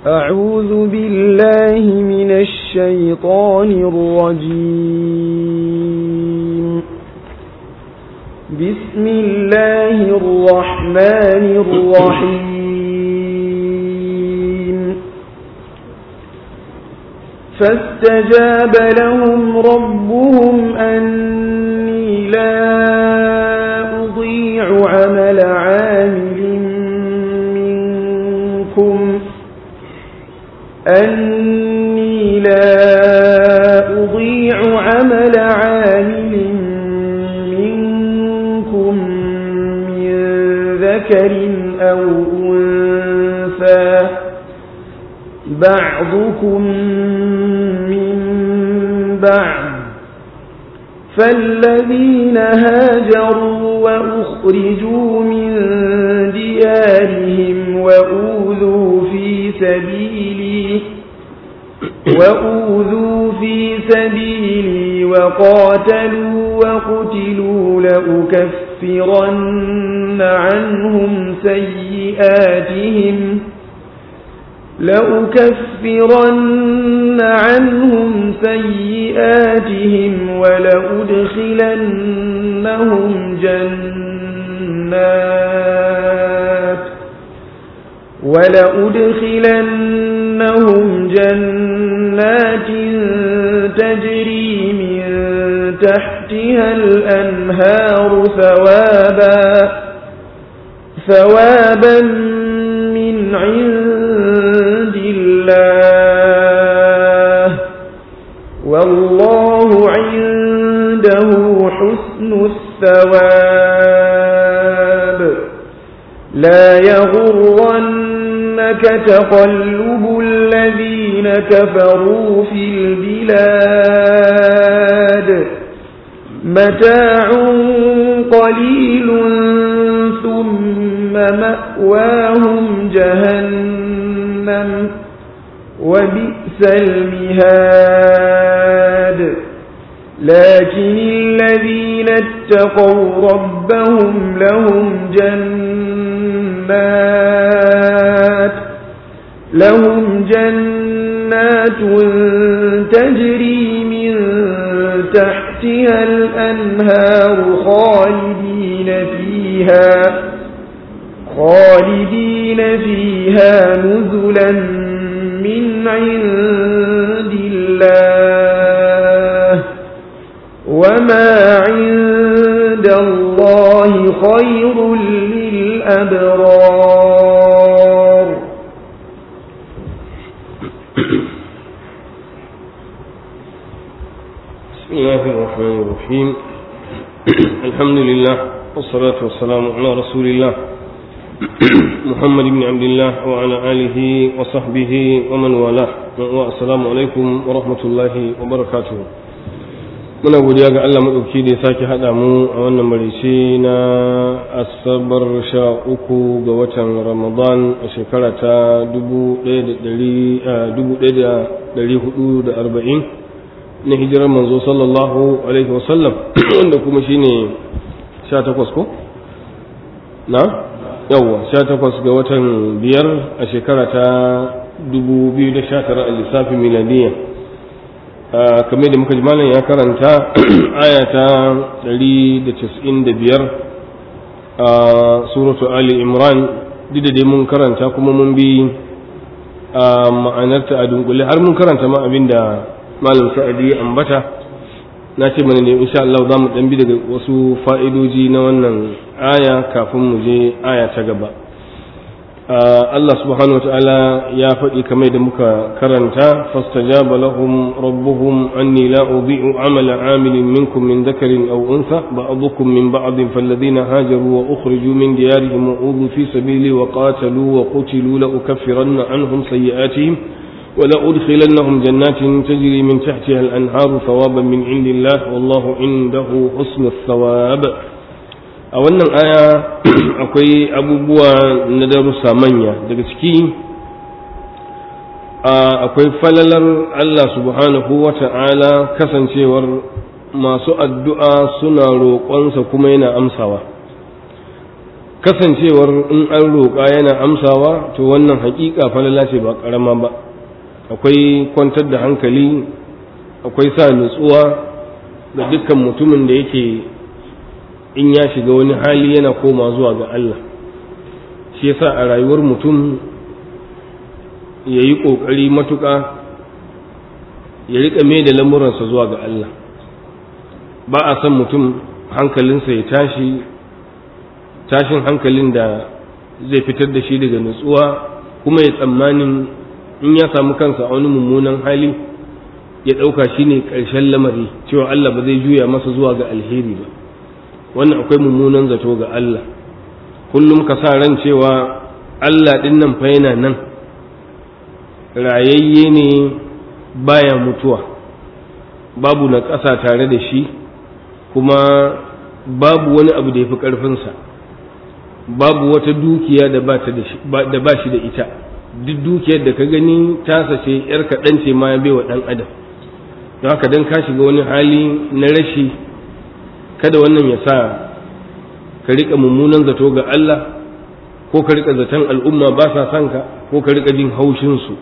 أعوذ بالله من الشيطان الرجيم بسم الله الرحمن الرحيم فاستجاب لهم ربهم أني لا أضيع عمل عامل منكم أني لا أضيع عمل عامل منكم من ذكر أو أنثى بعضكم من بعض فالذين هاجروا وأخرجوا من ديارهم وأوذوا في سبيلي وأوذوا في سبيلي وقاتلوا وقتلوا لأكفرن عنهم سيئاتهم لأكفرن عنهم سيئاتهم ولأدخلنهم جنات ولأدخلنهم جنات تجري من تحتها الأنهار ثوابا ثوابا من عند الله والله عنده حسن الثواب لا يغرنك تقلب الذين كفروا في البلاد متاع قليل ثم مأواهم جهنم وبئس المهاد لكن الذين اتقوا ربهم لهم جنات لهم جنات تجري من تحتها الأنهار خالدين فيها خالدين فيها نزلا من عند الله وما عند الله خير للأبرار بسم الله الرحمن الرحيم الحمد لله والصلاة والسلام على رسول الله محمد بن عبد الله وعلى آله وصحبه ومن والاه والسلام عليكم ورحمة الله وبركاته muna godiya ga Allah maɗauki da ya sake haɗa mu a wannan marici na asabar sha uku ga watan ramadan a shekara ta dubu ɗaya da ɗari hudu da arba'in na hijirar manzo sallallahu alaihi wasallam wanda kuma shine sha takwas ko? na? yawwa sha takwas ga watan biyar a shekara ta dubu biyu da sha tara a lissafin miladiyya kamar da muka ji malam ya karanta aya ta 195 a suratu ali imran duk da dai mun karanta kuma mun bi a ma'anarta a dunkule har mun karanta ma abin da malam sa'adi ya ambata na ce mana ne insha Allah za mu dan bi daga wasu fa'idoji na wannan aya kafin mu je aya ta gaba Allah subhanahu wataala ya faɗi kamar da muka karanta fastajaba lahum rabbuhum anni la udhi'u amala 'amilin minkum min dhakarin aw untha ba'dukum min ba'din falladhina hajaru wa ukhriju min diyarihim wa udhu fi sabili wa qatalu wa qutilu la ukaffiranna 'anhum sayyi'atihim wa la udkhilannahum jannatin tajri min tahtiha al-anharu thawaban min 'indillah wallahu 'indahu husnul thawab a wannan aya akwai abubuwa na darussa manya daga ciki akwai falalar Allah subhanahu wa ta'ala kasancewar masu addu'a suna roƙonsa kuma yana amsawa kasancewar in an roƙa yana amsawa to wannan haƙiƙa falala ce ba ƙarama ba akwai kwantar da hankali akwai sa nutsuwa ga dukkan mutumin da yake in ya shiga wani hali yana koma zuwa ga Allah shi yasa a rayuwar mutum ya yi ƙoƙari matuƙa ya riƙa mai da lamuransa zuwa ga Allah ba a son mutum hankalinsa ya tashi tashin hankalin da zai fitar da shi daga nutsuwa kuma ya tsammanin in ya samu kansa a wani mummunan hali ya ɗauka shi ne ƙarshen lamari cewa Allah ba zai juya masa zuwa ga alheri ba wannan akwai mummunan zato ga Allah kullum ka sa ran cewa Allah ɗin nan fa yana nan rayayye ne baya mutuwa babu na ƙasa tare da shi kuma babu wani abu da ya fi ƙarfinsa babu wata dukiya da ba shi da ita duk dukiyar da ka gani tasa ce ‘yar kaɗan ce ma ya bai wa ɗan adam don haka don ka shiga wani hali na rashi kada wannan ya sa ka riƙa mummunan zato ga Allah ko ka riƙa zaton al'umma ba sa son ka ko ka riƙa jin haushinsu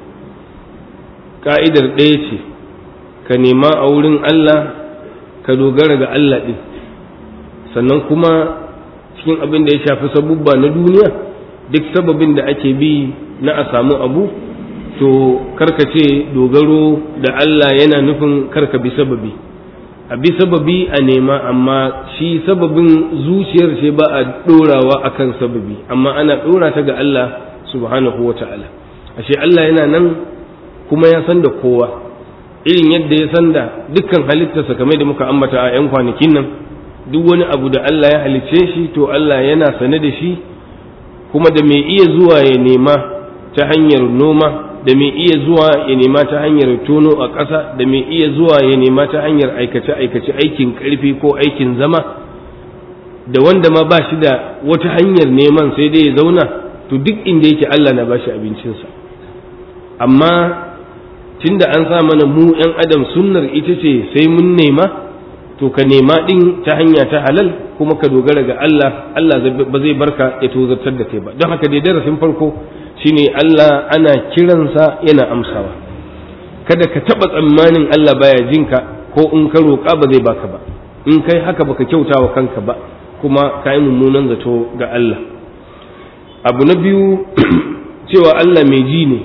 ƙa'idar ɗaya ce ka nema a wurin Allah ka dogara ga Allah ɗin sannan kuma cikin abin da ya shafi sabubba na duniya duk sababin da ake bi na a samu abu to karka ce dogaro da Allah yana nufin karka bi sababi a bi sababi a nema amma shi sababin zuciyar ce ba a ɗorawa akan sababi amma ana ɗora ta ga Allah subhanahu wa ta'ala ashe Allah yana nan kuma ya san da kowa irin yadda ya san da dukkan halittarsa kamar da muka ambata a 'yan kwanakin nan duk wani abu da Allah ya halicce shi to Allah yana sane da shi kuma da mai iya zuwa ya nema ta hanyar noma da mai iya zuwa ya nema ta hanyar tono a ƙasa da mai iya zuwa ya nema ta hanyar aikace-aikace aikin ƙarfi ko aikin zama da wanda ma ba shi da wata hanyar neman sai dai ya zauna to duk inda yake Allah na bashi abincinsa amma tunda an sa mana mu 'yan adam sunnar ita ce sai mun nema to ka nema din ta hanya ta halal kuma ka dogara ga Allah Allah ba zai barka ya tozartar da kai ba don haka dai darasin farko shine Allah ana kiransa yana amsawa kada ka taba tsammanin Allah baya jinka ko in ka roƙa ba zai baka ba in kai haka baka kyauta wa kanka ba kuma ka yi mummunan zato ga Allah abu na biyu cewa Allah mai ji ne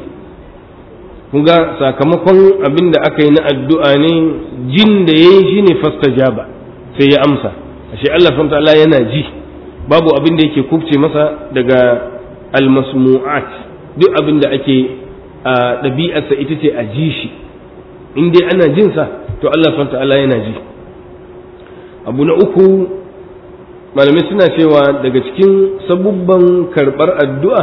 ga sakamakon abin da aka yi na addu'a ne jin da ya yi shi ne fastajaba sai ya amsa ashe Allah ta'ala yana ji babu abin da yake kubce masa daga almasmu'at duk abin da ake a ɗabi'arsa ita ce a ji shi in dai ana jinsa to Allah ta'ala yana ji abu na uku malamai suna cewa daga cikin sabubban karɓar addu'a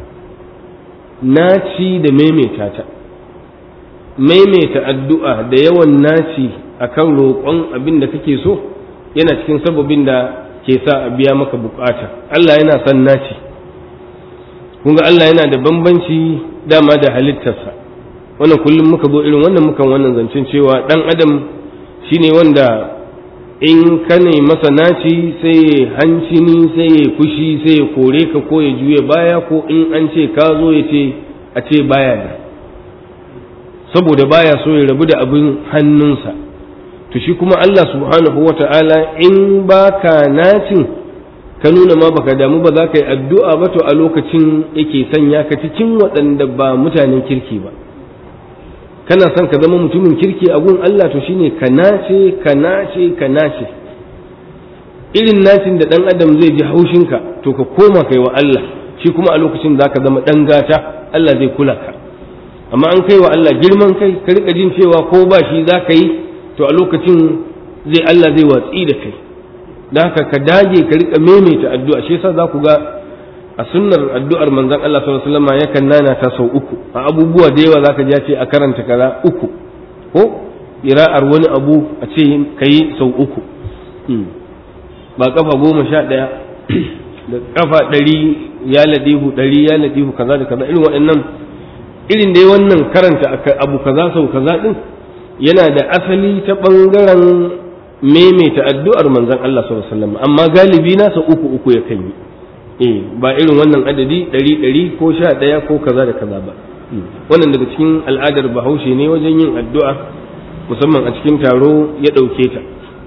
naci da maimaita ta maimaita addu'a da yawan naci akan roƙon abin da kake so yana cikin sababin da ke sa a biya maka bukata Allah yana son naci kun ga Allah yana da bambanci dama da halittarsa wannan kullum muka zo irin wannan mukan wannan zancen cewa ɗan adam shine wanda in ka ne masa naci sai ya hancini sai ya fushi sai ya kore ka ko ya juya baya ko in an ce ka zo ya ce a ce baya da saboda baya so ya rabu da abin hannunsa to shi kuma Allah subhanahu wa ta'ala in baka nacin ka nuna ma baka damu ba za ka yi addu'a ba to a lokacin yake sanya ka cikin waɗanda ba mutanen kirki ba kana son ka zama mutumin kirki a gun Allah to shine ka nace ka nace ka nace irin nacin da ɗan adam zai ji haushinka to ka koma kai wa Allah shi kuma a lokacin za ka zama ɗan gata Allah zai kula ka amma an kai wa Allah girman kai ka rika jin cewa ko ba shi za ka yi to a lokacin zai Allah zai watsi da kai da haka ka dage ka rika maimaita addu'a shi yasa za ku ga a sunnar addu'ar manzon Allah sallallahu alaihi wasallam yakan nana ta sau uku a abubuwa da yawa zaka ji ce a karanta kaza uku ko ira'ar wani abu a ce kai sau uku ba kafa goma sha ɗaya da kafa ɗari ya ladihu ɗari ya ladihu kaza da kaza irin waɗannan irin dai wannan karanta abu kaza sau kaza ɗin yana da asali ta ɓangaren maimaita addu'ar manzon Allah sallallahu alaihi wasallam amma galibi nasa uku uku ya kan yi eh ba irin wannan adadi ɗari ɗari ko sha ɗaya ko kaza da kaza ba wannan daga cikin al'adar bahaushe ne wajen yin addu'a musamman a cikin taro ya ɗauke ta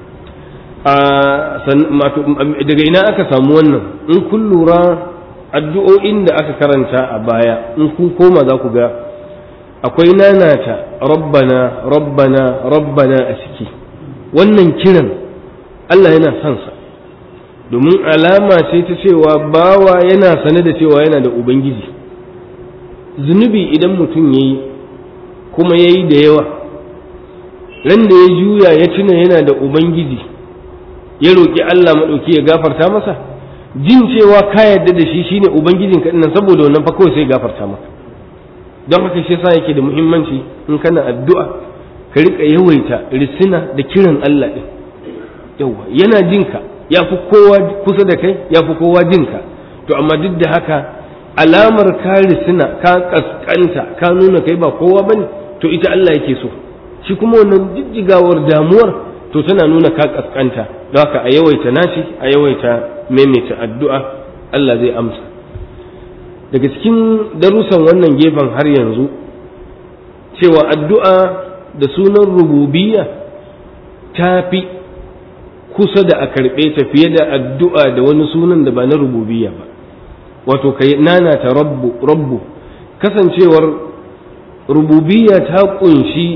daga ina aka samu wannan in kun lura addu'o'in da aka karanta a baya in kun koma za ku ga akwai nanata rabbana rabbana rabbana a ciki wannan kiran Allah yana son sa domin alama ce ta cewa bawa yana sane da cewa yana da ubangiji zunubi idan mutum ya yi kuma ya yi da yawa ran da ya juya ya tuna yana da ubangiji ya roƙi Allah maɗauki ya gafarta masa jin cewa ka yarda da shi shine ubangijin ka nan saboda wannan fa kawai sai gafarta maka don haka shi yasa yake da muhimmanci in kana addu'a ka rika yawaita risina da kiran Allah din yawa yana jinka ya fi kowa kusa da kai ya fi kowa jinka to amma duk da haka alamar ka risina ka kaskanta ka nuna kai ba kowa bane to ita Allah yake so shi kuma wannan jijjigawar damuwar to tana nuna ka kaskanta don haka a yawaita nashi a yawaita maimaita addu'a Allah zai amsa daga cikin darussan wannan gefen har yanzu cewa addu'a da sunan rububiyya ta fi kusa da a karɓe ta fiye da addu'a da wani sunan da ba na rububiyya ba wato kai nana ta rabbu rabbu kasancewar rububiyya ta ƙunshi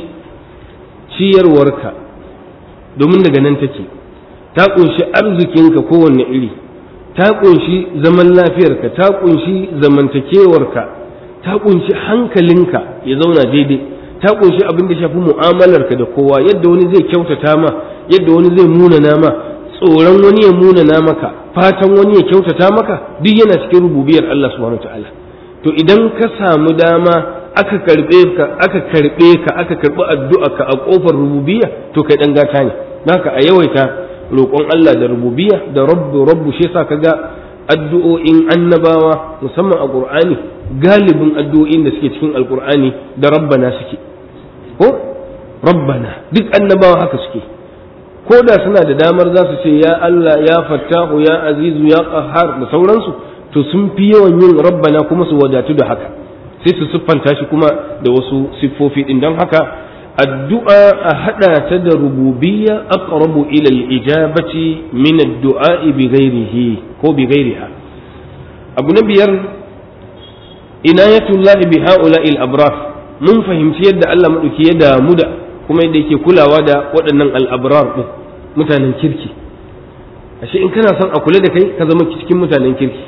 ciyarwarka domin daga nan take ta ƙunshi arzikinka kowanne iri ta ƙunshi zaman lafiyarka ta ƙunshi zamantakewarka ta ƙunshi hankalinka ya zauna daidai ta ƙunshi abin da shafi mu'amalarka da kowa yadda wani zai kyautata ma yadda wani zai munana ma tsoron wani ya munana maka fatan wani ya kyautata maka duk yana cikin rububiyar Allah subhanahu ta'ala to idan ka samu dama aka karbe ka aka karbe ka aka karbi addu'a ka a kofar rububiyya to kai dan gata ne haka a yawaita roƙon Allah da rububiyya da rabbu rabbu shi yasa kaga addu'o'in annabawa musamman a Qur'ani galibin addu'o'in da suke cikin alqur'ani da rabbana suke ko rabbana duk annabawa haka suke ko da suna da damar za su ce ya Allah ya fattahu ya azizu ya qahhar da sauransu to sun fi yawan yin rabbana kuma su wadatu da haka sai su siffanta shi kuma da wasu siffofi din don haka addu'a a hada ta da rububiyya aqrabu ila al-ijabati min ad-du'a bi ghairihi ko bi ghairiha abu na biyar inayatullah bi ha'ula'i al-abrar mun fahimci yadda Allah madauki ya damu da kuma yadda yake kulawa da waɗannan al-abrar din mutanen kirki ashe in kana son a kula da kai ka zama cikin mutanen kirki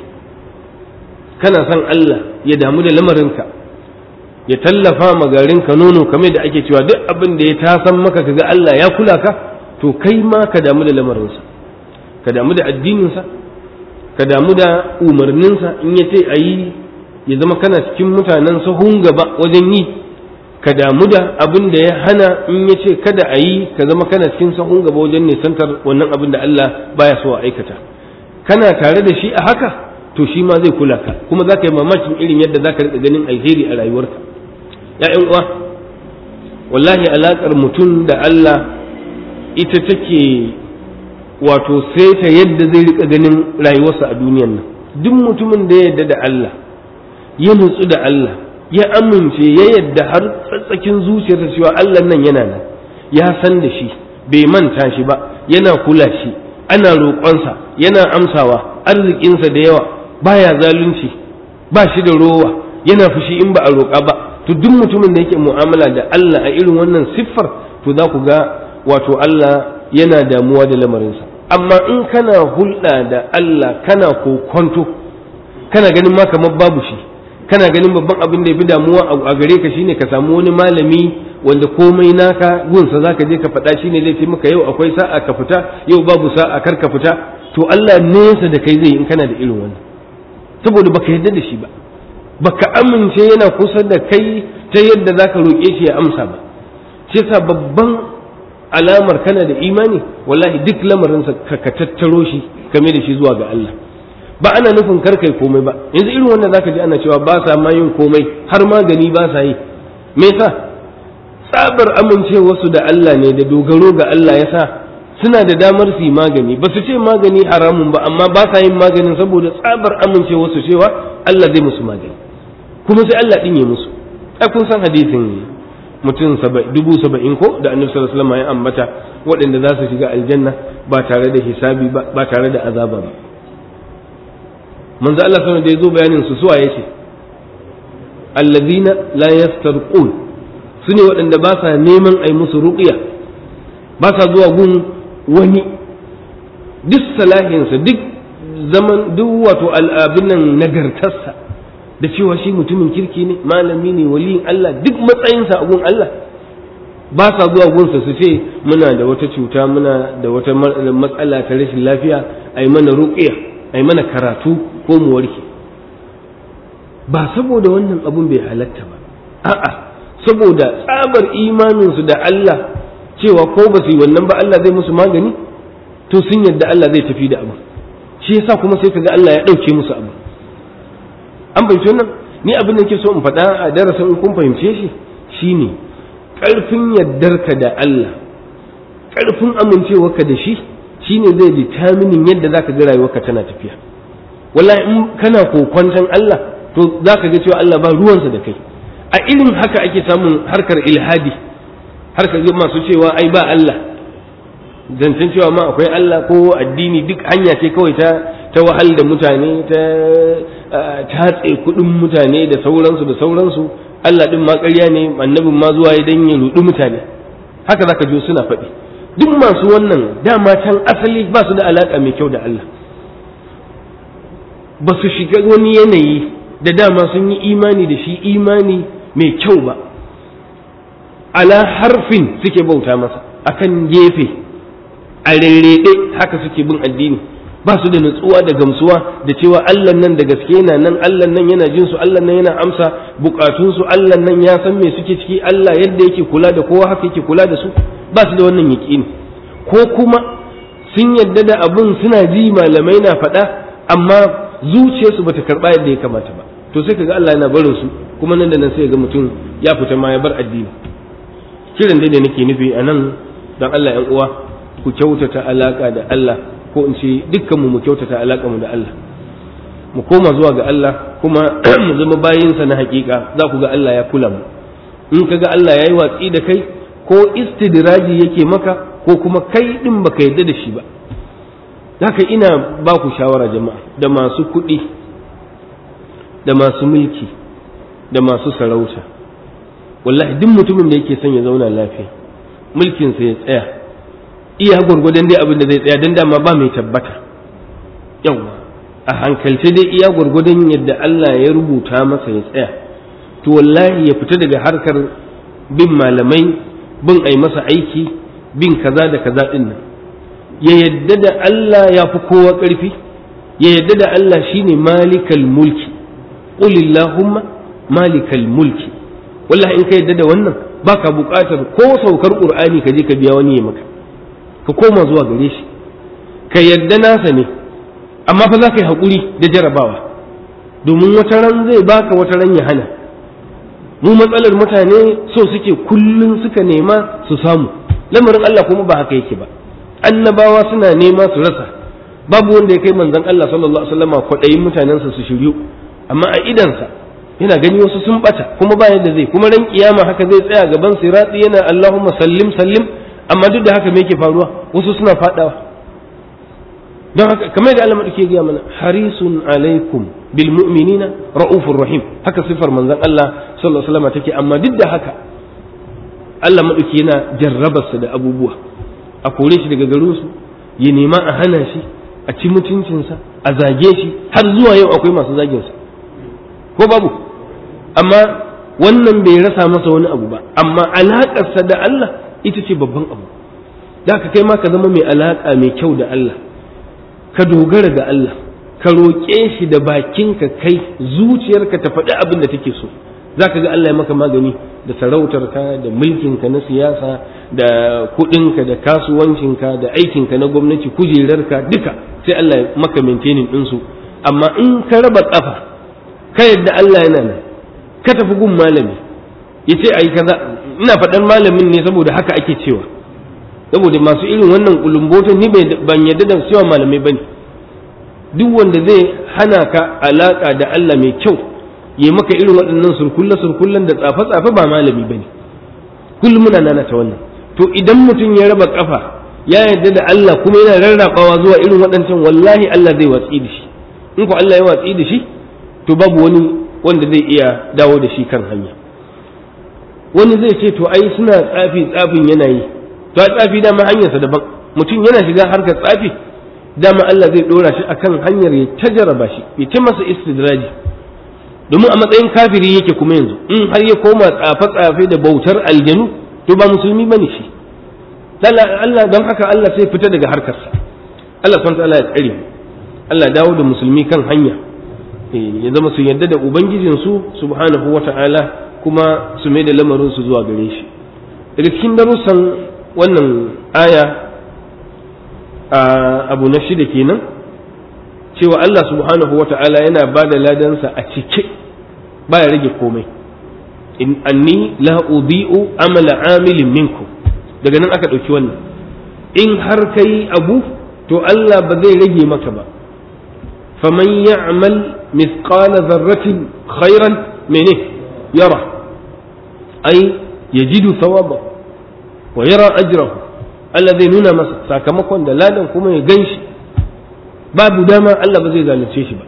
kana son Allah ya damu da lamarinka ya tallafa ma garinka nono kamar da ake cewa duk abin da ya tasan maka kaga Allah ya kula ka to kai ma ka damu da lamarinsa ka damu da addininsa ka damu da umarninsa in ya ce a yi ya zama kana cikin mutanen sahun gaba wajen yi ka damu da abin da ya hana in ya ce kada a yi ka zama kana cikin sahun gaba wajen nisantar wannan abin da Allah baya so a aikata kana tare da shi a haka to shi ma zai kula ka kuma za ka yi mamakin irin yadda za ka riƙa ganin alheri a rayuwarka ‘ya'yan uwa wallahi alaƙar mutum da Allah ita take wato sai ta yadda zai riƙa ganin rayuwarsa a duniyan nan duk mutumin da ya yadda da Allah ya nutsu da Allah ya amince ya yadda har tsatsakin zuciyarsa cewa Allah nan yana nan ya san da shi bai manta shi ba yana kula shi ana roƙonsa yana amsawa arzikinsa da yawa baya zalunci ba shi da rowa yana fushi in ba a roƙa ba to duk mutumin da yake mu'amala da Allah a irin wannan siffar to za ku ga wato Allah yana damuwa da lamarinsa amma in kana hulɗa da Allah kana kokonto kana ganin ma kamar babu shi kana ganin babban abin da ya fi damuwa a gare ka shine ka samu wani malami wanda komai naka gunsa zaka je ka faɗa shine zai ce maka yau akwai sa'a ka fita yau babu sa'a kar ka fita to Allah nesa da kai zai in kana da irin wannan saboda baka yarda da shi ba baka amince yana kusa da kai ta yadda zaka roƙe shi ya amsa ba shi yasa babban alamar kana da imani wallahi duk lamarinsa ka ka tattaro shi kame da shi zuwa ga Allah ba ana nufin kar kai komai ba yanzu irin wannan zaka ji ana cewa ba sa ma yin komai har magani ba sa yi me yasa tsabar amincewarsu da Allah ne da dogaro ga Allah yasa suna da damar su yi magani ba su ce magani haramun ba amma ba sa yin maganin saboda tsabar amincewa su cewa Allah zai musu magani kuma sai Allah ɗin ya musu ai kun san hadisin mutum dubu saba'in ko da annabi sallallahu alaihi wasallam ya ambata waɗanda za su shiga aljanna ba tare da hisabi ba ba tare da azaba ba manzo Allah sallallahu da ya zo bayanin su suwa yace allazina la yastarqun sune waɗanda ba sa neman ai musu ruqya ba sa zuwa gun wani duk salahinsa duk zaman duk wato al'abin nan nagartarsa da cewa shi mutumin kirki ne malami ne waliyin Allah duk matsayinsa a gun Allah ba sa zuwa gunsa su ce muna da wata cuta muna da wata matsala ta rashin lafiya a yi mana ruƙiya a yi mana karatu ko mu warke ba saboda wannan abun bai halatta ba a'a saboda tsabar imaninsu da Allah cewa ko ba su yi wannan ba Allah zai musu magani to sun yadda Allah zai tafi da abu shi yasa kuma sai kaga Allah ya ɗauke musu abu an fahimci wannan ni abin da ke so in faɗa a darasin kun fahimce shi shine ƙarfin yardarka da Allah ƙarfin amincewarka da shi shine zai determinin yadda zaka ga rayuwarka tana tafiya wallahi in kana kokwanton Allah to zaka ga cewa Allah ba ruwansa da kai a irin haka ake samun harkar ilhadi harkar masu cewa ai ba Allah zancen cewa ma akwai Allah ko addini duk hanya ce kawai ta ta wahal da mutane ta tatse kudin mutane da sauransu da sauransu Allah din ma ƙarya ne annabin ma zuwa ya dan ya rudi mutane haka zaka ji suna faɗi duk masu wannan dama can asali ba su da alaka mai kyau da Allah ba su shiga wani yanayi da dama sun yi imani da shi imani mai kyau ba ala harfin suke bauta masa akan gefe a rerrede haka suke bin addini ba su da nutsuwa da gamsuwa da cewa Allah nan da gaske yana nan Allah nan yana jin su Allah nan yana amsa bukatun su Allah nan ya san me suke ciki Allah yadda yake kula da kowa haka yake kula da su ba su da wannan yaqini ko kuma sun yadda da abun suna ji malamai na faɗa amma zuciyarsu bata karba yadda ya kamata ba to sai kaga Allah yana barin su kuma nan da nan sai ga mutum ya fita ma ya bar addini kiran dai da nake nufi a nan don Allah ‘yan uwa ku kyautata alaka da Allah ko in ce dukkanmu mu kyautata alaka mu da Allah mu koma zuwa ga Allah kuma mu zama bayinsa na hakika za ku ga Allah ya kula mu in ka ga Allah ya yi watsi da kai ko istidraji yake maka ko kuma kai din baka yadda da shi ba haka ina ba ku shawara jama'a da masu kuɗi da masu mulki da masu sarauta wallahi duk mutumin da yake son ya zauna lafiya mulkinsa ya tsaya iya gwargwadon dai abin da zai tsaya don dama ba mai tabbata yawa a hankalce dai iya gwargwadon yadda Allah ya rubuta masa ya tsaya to wallahi ya fita daga harkar bin malamai bin ai masa aiki bin kaza da kaza din nan ya yadda da Allah ya fi kowa ƙarfi ya yadda da Allah shine malikal mulki qulillahumma malikal mulki wallahi in ka yadda da wannan baka buƙatar ko saukar qur'ani ka je ka biya wani ya maka ka koma zuwa gare shi ka yadda nasa ne amma fa za ka yi haƙuri da jarabawa domin wata ran zai baka wata ran ya hana mu matsalar mutane so suke kullum suka nema su samu lamarin Allah kuma ba haka yake ba annabawa suna nema su rasa babu wanda ya kai manzon Allah sallallahu alaihi wasallam kwaɗayin mutanensa su shiryu amma a idansa yana gani wasu sun bata kuma ba yadda zai kuma ran kiyama haka zai tsaya gaban sirati yana Allahumma sallim sallim amma duk da haka me yake faruwa wasu suna fadawa don haka kamar da Allah madauke gaya mana harisun alaikum bil mu'minina raufur rahim haka sifar manzon Allah sallallahu alaihi wasallam take amma duk da haka Allah madauke yana jarrabarsa da abubuwa a kore shi daga garin su ya nema a hana shi a ci mutuncinsa a zage shi har zuwa yau akwai masu zagin sa ko babu amma wannan bai rasa masa wani abu ba amma alaƙarsa da Allah ita ce babban abu da ka kai ma ka zama mai alaƙa mai kyau da Allah ka dogara ga Allah ka roƙe shi da bakinka kai zuciyarka ta faɗi abin da take so za ka ga Allah ya maka magani da sarautarka da mulkinka na siyasa da kuɗinka da kasuwancinka da aikinka na gwamnati kujerarka duka sai Allah ya maka maintaining ɗinsu amma in ka raba ƙafa ka yadda Allah yana nan ka tafi gun malami ya ce a yi kaza ina faɗan malamin ne saboda haka ake cewa saboda masu irin wannan kulumbotan ni ban yadda da cewa malamai bane duk wanda zai hana ka alaka da Allah mai kyau yi maka irin waɗannan surkulla surkullan da tsafe tsafe ba malami bane kullum muna nana ta wannan to idan mutum ya raba kafa ya yarda da Allah kuma yana rarrabawa zuwa irin waɗancan wallahi Allah zai watsi da shi in ko Allah ya watsi da shi to babu wani wanda zai iya dawo da shi kan hanya wani zai ce to ai suna tsafi tsafin yana yi to a tsafi dama hanyarsa daban mutum yana shiga harkar tsafi dama Allah zai dora shi akan hanyar ya ta jaraba shi ya ta masa istidraji domin a matsayin kafiri yake kuma yanzu in har ya koma tsafe-tsafe da bautar aljanu to ba musulmi bane shi Allah don haka Allah sai fita daga harkarsa Allah subhanahu ta'ala ya tsare mu Allah dawo da musulmi kan hanya ya zama su yarda da ubangijinsu subhanahu wata'ala kuma su mai da lamarin su zuwa gare shi daga cikin darussan wannan aya a abu na shida kenan cewa Allah subhanahu wata'ala yana ba da ladansa a cike baya rage komai in anni la udi'u amala amilin minku daga nan aka ɗauki wannan in har kai abu to Allah ba zai rage maka ba faman ya'mal mithqala dharratin khairan mene yara ai yajidu thawaba wa yara ajrahu Allah zai nuna masa sakamakon da ladan kuma ya ganshi babu dama Allah ba zai zalunce shi ba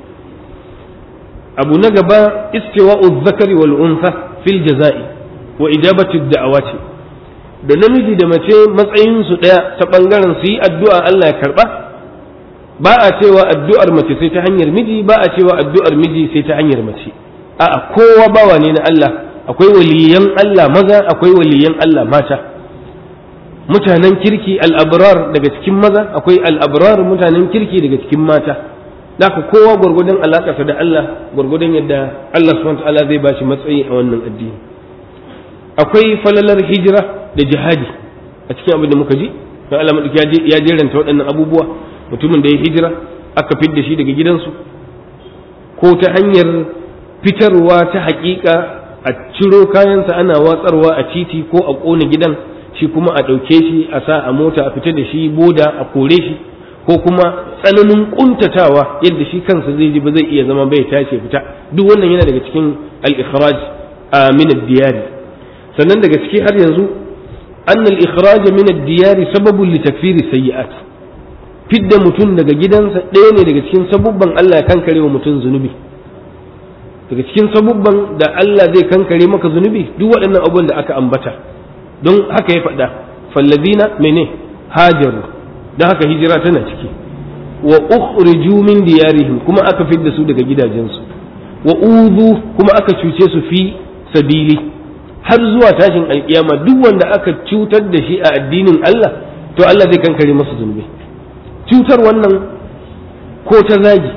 abu na gaba istiwa'u zakari wal untha fil jaza'i wa ijabatu da'awati da namiji da mace matsayinsu ɗaya ta ɓangaren su yi addu'a Allah ya karɓa ba a cewa addu'ar mace sai ta hanyar miji ba a cewa addu'ar miji sai ta hanyar mace a'a kowa bawa ne na Allah akwai waliyan Allah maza akwai waliyan Allah mata mutanen kirki al'abrar daga cikin maza akwai al'abrar mutanen kirki daga cikin mata Daka kowa gwargwadon alaƙarsa da Allah gwargwadon yadda Allah subhanahu wa ta'ala zai ba shi matsayi a wannan addini akwai falalar hijira da jihadi a cikin abin da muka ji don Allah maɗauki ya jeranta waɗannan abubuwa mutumin da ya hijira aka fidda shi daga gidansu ko ta hanyar fitarwa ta haƙiƙa a ciro kayansa ana watsarwa a titi ko a ƙona gidan shi kuma a ɗauke shi a sa a mota a fita da shi boda a kore shi ko kuma tsananin ƙuntatawa yadda shi kansa zai ji ba zai iya zama bai tashi fita duk wannan yana daga cikin al-ikhraj min ad-diyari sannan daga ciki har yanzu an al-ikhraj min ad-diyar sababun li takfiri sayyi'at fidda mutum daga gidansa ɗaya ne daga cikin sabubban Allah ya kankare wa mutum zunubi daga cikin sabubban da Allah zai kankare maka zunubi duk waɗannan abubuwan da aka ambata don haka ya faɗa fallazina mene hajaru don haka hijira tana ciki wa ukhriju min diyarihim kuma aka fidda su daga gidajensu wa uzu kuma aka cuce su fi sabili har zuwa tashin alkiyama duk wanda aka cutar da shi a addinin Allah to Allah zai kankare masa zunubi cutar wannan ko ta zagi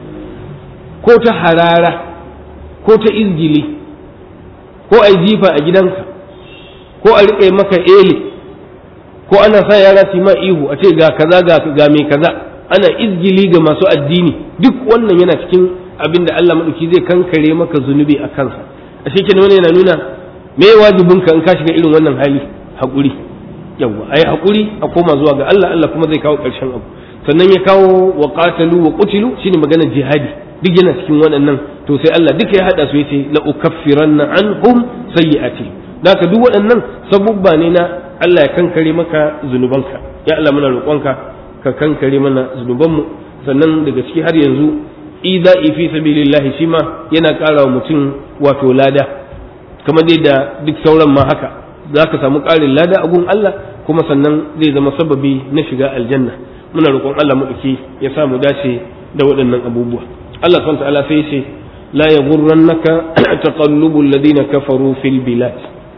ko ta harara ko ta izgili ko a jifa a gidanka ko a riƙe maka ele ko ana sa yara su ma ihu a ce ga kaza ga mai kaza ana izgili ga masu addini duk wannan yana cikin abin da Allah maɗauki zai kankare maka zunubi a kansa a shi wani yana nuna me wajibinka in ka shiga irin wannan hali haƙuri yawwa ayi haƙuri a koma zuwa ga Allah Allah kuma zai kawo ƙarshen abu sannan ya kawo wa qatalu wa qutilu shine maganar jihadi duk yana cikin waɗannan to sai Allah duka ya hada su yace la ukaffiranna anhum sayyi'ati daka duk waɗannan sabubba ne na Allah ya kankare maka zunubanka ya Allah muna roƙonka ka kankare mana zunubanmu sannan daga ciki har yanzu ida'i fi sabilillahi shi ma yana ƙara wa mutum wato lada kamar dai da duk sauran ma haka za ka samu ƙarin lada a gun Allah kuma sannan zai zama sababi na shiga aljanna muna roƙon Allah maɗauki ya sa mu dace da waɗannan abubuwa Allah subhanahu ta'ala sai ce la yaghurrannaka taqallubu alladhina kafaru fil bilad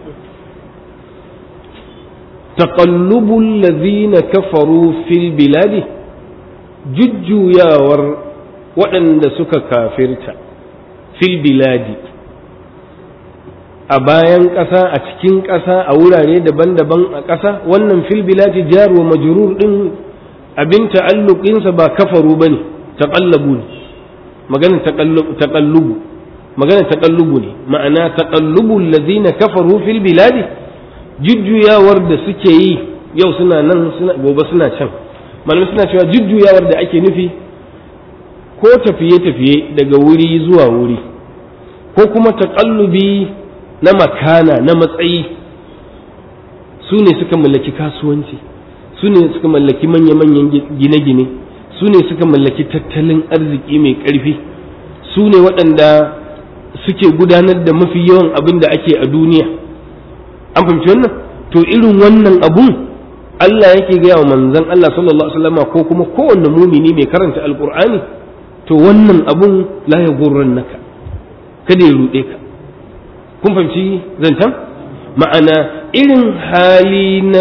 taqallubu alladhina kafaru fil bilad jujjuyawar waɗanda suka kafirta fil biladi a bayan ƙasa a cikin ƙasa a wurare daban-daban a ƙasa wannan fil biladi jar wa majrur din abin ta'alluqinsa ba kafaru bane taqallabu ne magana taqallubu magana taqallubu ne ma'ana taqallubu alladhina kafaru fil biladi jujjuyawar da suke yi yau suna nan suna gobe suna can malamai suna cewa jujjuyawar da ake nufi ko tafiye-tafiye daga wuri zuwa wuri ko kuma taƙallubi na makana na matsayi su ne suka mallaki kasuwanci su ne suka mallaki manya-manyan gine-gine su ne suka mallaki tattalin arziki mai ƙarfi su ne waɗanda suke gudanar da mafi yawan abin da ake a duniya an fahimci wannan to irin wannan abun Allah yake gaya wa manzon Allah sallallahu alaihi wasallam ko kuma kowanne mumini mai karanta alqur'ani to wannan abun la ya naka kada ya ruɗe ka kun fahimci zancen ma'ana irin hali na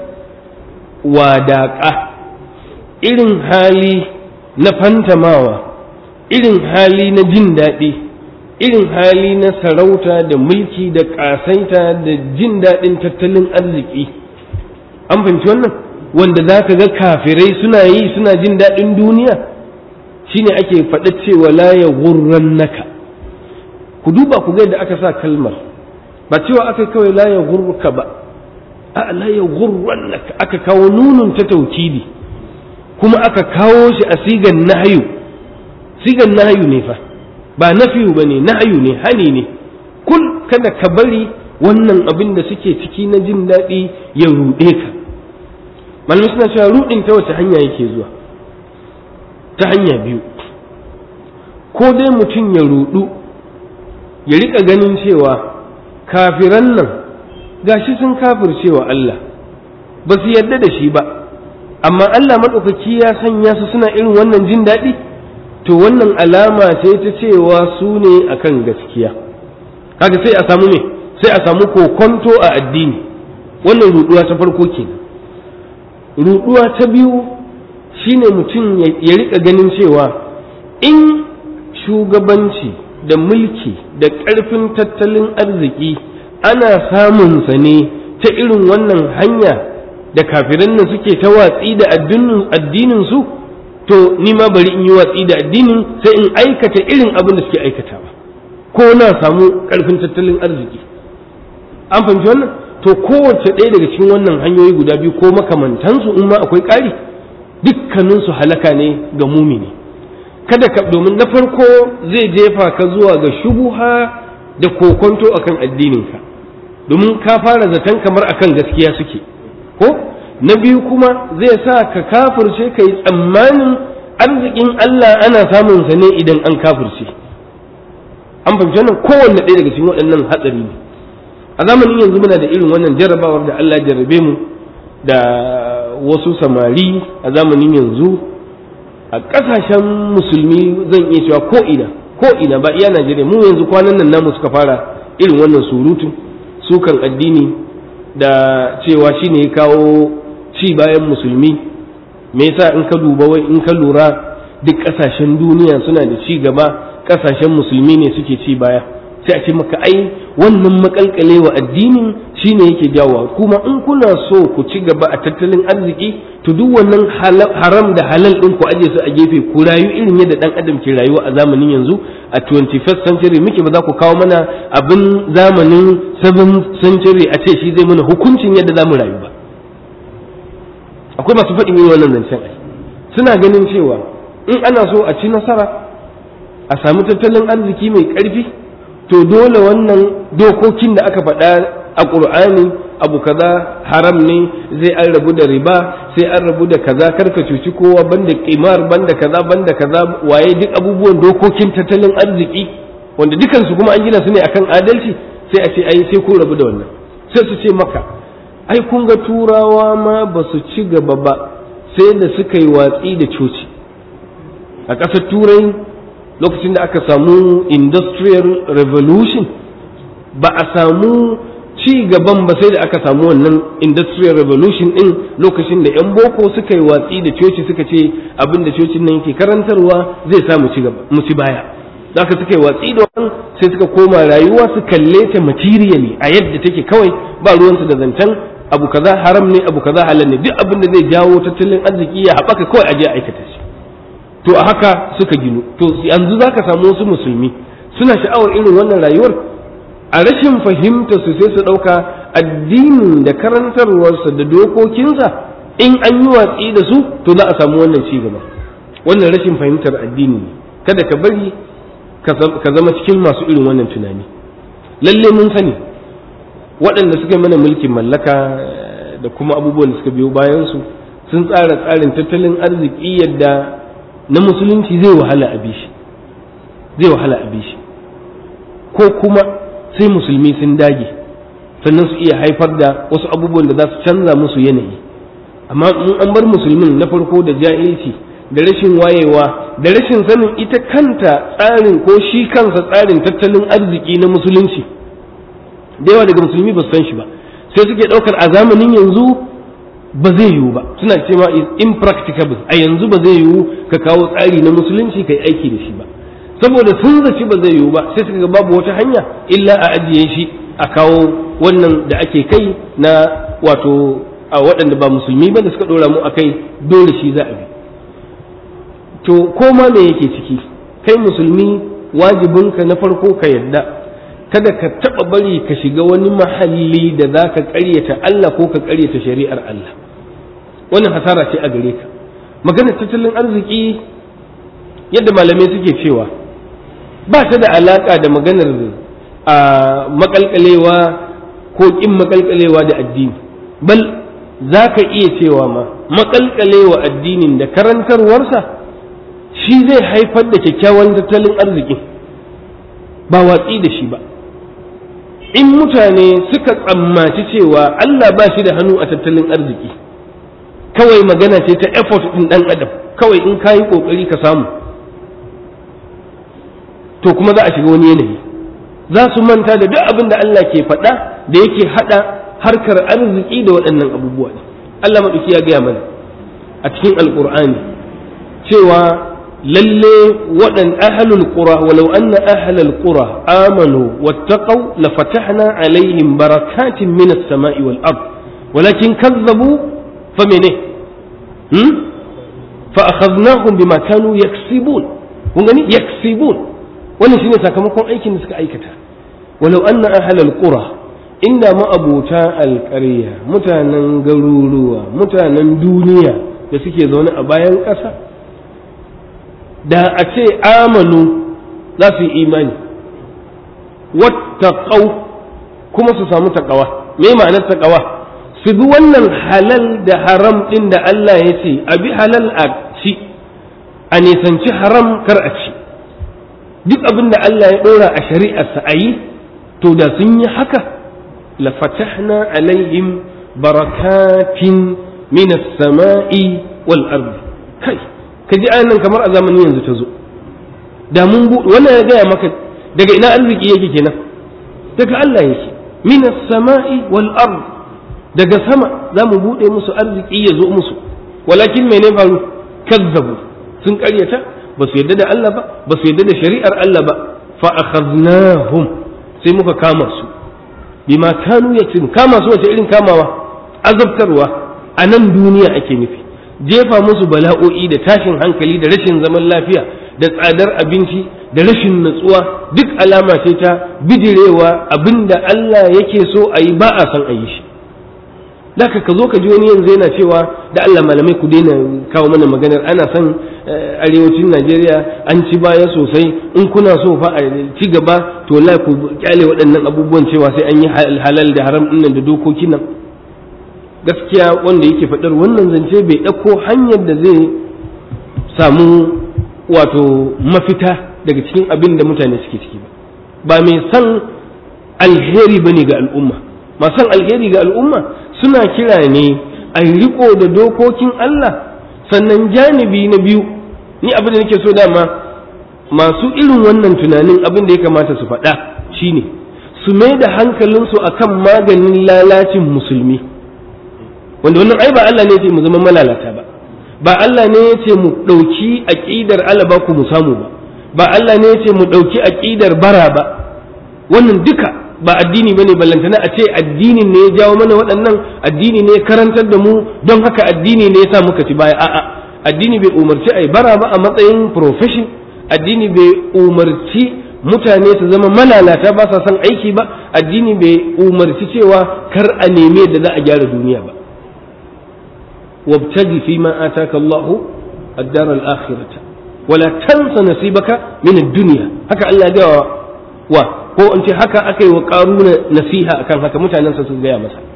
wadaƙa irin hali na fantamawa irin hali na jin daɗi irin hali na sarauta da mulki da ƙasaita da jin daɗin tattalin arziki an fahimci wannan wanda za ka ga kafirai suna yi suna jin daɗin duniya shine ake faɗa cewa la ya naka ku duba ku ga yadda aka sa kalmar ba cewa aka kawai la ya gurruka ba a la ya naka aka kawo nunun ta taukidi kuma aka kawo shi a sigan nahayu sigan nahayu ne fa ba nafiyu ba ne nahayu ne hani ne kul kada ka bari wannan abin da suke ciki na jin daɗi ya ruɗe ka malamai suna cewa ruɗin ta wace hanya yake zuwa ta hanya biyu ko dai mutum ya ruɗu ya riƙa ganin cewa kafiran nan gashi sun kafircewa Allah ba su yarda da shi ba amma Allah maɗaukaki ya sanya su suna irin wannan jin daɗi to wannan alama ce ta cewa su ne akan gaskiya kaga sai a samu ne sai a samu kokonto a addini wannan ruɗuwa ta farko kenan ruɗuwa ta biyu shine mutum ya riƙa ganin cewa in shugabanci da mulki da ƙarfin tattalin arziki ana samunsa ne ta irin wannan hanya da kafiran nan suke ta watsi da addinin su to ni ma bari in yi watsi da addinin sai in aikata irin abin da suke aikatawa ko na samu ƙarfin tattalin arziki an fahimci wannan to kowace ɗaya daga cikin wannan hanyoyi guda biyu ko makamantansu in ma akwai ƙari dukkaninsu halaka ne ga mumini kada ka domin na farko zai jefa ka zuwa ga shubuha da kokonto akan addininka domin ka fara zaton kamar akan gaskiya suke ko na biyu kuma zai sa ka kafirce ka yi tsammanin arzikin Allah ana samun sa ne idan an kafirce an fahimci wannan kowanne ɗaya daga cikin waɗannan hatsari ne a zamanin yanzu muna da irin wannan jarrabawar da Allah jarrabe mu da wasu samari a zamanin yanzu a ƙasashen musulmi zan iya cewa ko ina ko ina ba iya Najeriya mu yanzu kwanan nan namu suka fara irin wannan surutu sukan addini da cewa shine ya kawo ci bayan musulmi me yasa in ka duba wai in ka lura duk ƙasashen duniya suna da ci gaba ƙasashen musulmi ne suke ci baya sai a ce maka ai wannan makalkalewa addinin shine yake jawowa kuma in kuna so ku ci gaba a tattalin arziki to duk wannan haram da halal din ku aje su a gefe ku rayu irin yadda dan adam ke rayuwa a zamanin yanzu a 21st century muke ba za ku kawo mana abin zamanin 7th century a ce shi zai mana hukuncin yadda za mu rayu ba akwai masu faɗin yin wannan zancen ai suna ganin cewa in ana so a ci nasara a samu tattalin arziki mai ƙarfi to dole wannan dokokin da aka faɗa a ƙur'ani abu kaza haram ne zai an rabu da riba sai an rabu da kaza karka cuci kowa banda kimar banda kaza banda kaza waye duk abubuwan dokokin tattalin arziki wanda dukansu kuma an gina su ne akan adalci sai a ce ai sai kun rabu da wannan sai su ce maka ai kun ga turawa ma ba su ci gaba ba sai da suka yi watsi da coci a ƙasar turai lokacin da aka samu industrial revolution ba a samu ci gaban ba sai da aka samu wannan industrial revolution din lokacin da 'yan boko suka yi watsi da coci suka ce abin da cocin nan yake karantarwa zai sa mu ci gaba mu ci baya zaka suka yi watsi da wannan sai suka koma rayuwa su kalle ta materially a yadda take kawai ba ruwansu da zancen abu kaza haram ne abu kaza halal ne duk abin da zai jawo tattalin arziki ya haɓaka kawai aje a aikata shi to a haka suka ginu to yanzu za ka samu wasu musulmi suna sha'awar irin wannan rayuwar a rashin fahimta su sai su ɗauka addinin da karantarwarsa da dokokinsa in an yi watsi da su to za a samu wannan ci gaba wannan rashin fahimtar addini ne kada ka bari ka zama cikin masu irin wannan tunani lalle mun sani waɗanda suka yi mana mulkin mallaka da kuma abubuwan da suka biyo bayansu sun tsara tsarin tattalin arziki yadda na musulunci zai wahala a bishi zai wahala a bishi ko kuma sai musulmi sun dage sannan su iya haifar da wasu abubuwan da za su canza musu yanayi amma in an bar musulmin na farko da jahilci da rashin wayewa da rashin sanin ita kanta tsarin ko shi kansa tsarin tattalin arziki na musulunci da yawa daga musulmi ba su san shi ba sai suke ɗaukar a zamanin yanzu ba zai yiwu ba suna cewa is impracticable a yanzu ba zai yiwu ka kawo tsari na musulunci kai aiki da shi ba saboda sun zaci ba zai yiwu ba sai suka ga babu wata hanya illa a ajiye shi a kawo wannan da ake kai na wato a waɗanda ba musulmi ba da suka ɗora mu a kai dole shi za a bi to ko ma me yake ciki kai musulmi wajibinka na farko ka yadda kada ka taɓa bari ka shiga wani mahalli da za ka ƙaryata Allah ko ka ƙaryata shari'ar Allah wannan hasara ce a gare ka maganar tattalin arziki yadda malamai suke cewa ba ta da alaƙa da maganar a makalkalewa ko ƙin makalkalewa da addini bal za ka iya cewa ma makalkalewa addinin da karantarwarsa shi zai haifar da kyakkyawan tattalin arziki ba watsi da shi ba in mutane suka tsammaci cewa Allah ba shi da hannu a tattalin arziki kawai magana ce ta effort ɗin ɗan adam kawai in ka yi ƙoƙari ka samu to kuma za a shiga wani yanayi za su manta da duk abin da Allah ke faɗa da yake haɗa harkar arziki da waɗannan abubuwa Allah maɗauki ya gaya mana a cikin alƙur'ani cewa lalle waɗan ahalul qura walau anna ahlal qura amanu wattaqaw la fatahna alaihim barakatin minas sama'i wal ard walakin kazzabu fa mene hmm fa akhadnahum bima kanu yaksibun kun gani yaksibun wannan shine sakamakon aikin da suka aikata walau anna ahlal qura inda ma'abota alƙarya mutanen garuruwa mutanen duniya da suke zaune a bayan ƙasa da a ce amanu za su yi imani wattaqau kuma su samu taƙawa me ma'anar taƙawa su bi wannan halal da haram ɗin da Allah ya ce a bi halal a ci a nisanci haram kar a ci duk abin da Allah ya ɗora a shari'arsa a yi to da sun yi haka la fatahna alaihim barakatin min as-sama'i wal ardi kai ka ji ayan kamar a zamanin yanzu ta zo da mun buɗe wannan ya gaya maka daga ina arziki yake kenan daga Allah yake min as-sama'i wal ard daga sama za mu buɗe musu arziki ya zo musu walakin mene faru kazzabu sun ƙaryata ba su yarda da Allah ba ba su yarda da shari'ar Allah ba fa akhadnahum sai muka kama su bima kanu yaksubun kama su wace irin kamawa azabtarwa a nan duniya ake nufi jefa musu bala'o'i da tashin hankali da rashin zaman lafiya da tsadar abinci da rashin natsuwa duk alama ce ta bidirewa abinda Allah yake so a yi ba a san a yi shi Daka ka zo ka ji wani yanzu yana cewa da Allah malamai ku daina kawo mana maganar ana son arewacin Najeriya an ci baya sosai in kuna so fa a ci gaba to la ku kyale waɗannan abubuwan cewa sai an yi halal da haram ɗin da dokokin nan gaskiya wanda yake faɗar wannan zance bai ɗauko hanyar da zai samu wato mafita daga cikin abin da mutane suke ciki ba ba mai san alheri bane ga al'umma masan alheri ga al'umma suna kira ne a riko da dokokin Allah sannan janibi na biyu ni abin da nake so dama masu irin wannan tunanin abin da ya kamata su faɗa shine su mai da hankalinsu akan maganin lalacin musulmi wanda wannan ai ba Allah ne ya ce mu zama malalata ba ba Allah ne ya ce mu ɗauki aƙidar alaba ku mu samu ba ba Allah ne ya ce mu ɗauki aƙidar bara ba wannan duka ba addini bane ballantana a ce addinin ne ya jawo mana waɗannan addini ne ya karantar da mu don haka addini ne ya sa muka ci baya a'a addini bai umarci ai bara ba a matsayin profession addini bai umarci mutane su zama malalata ba sa son aiki ba addini bai umarci cewa kar a neme da za a gyara duniya ba wabtaji fi ma ataka Allahu ad-dar al-akhirah wala tansa nasibaka min ad-dunya haka Allah ya wa ko in ce haka aka yi wa karuna nasiha akan haka mutanen sa su gaya masa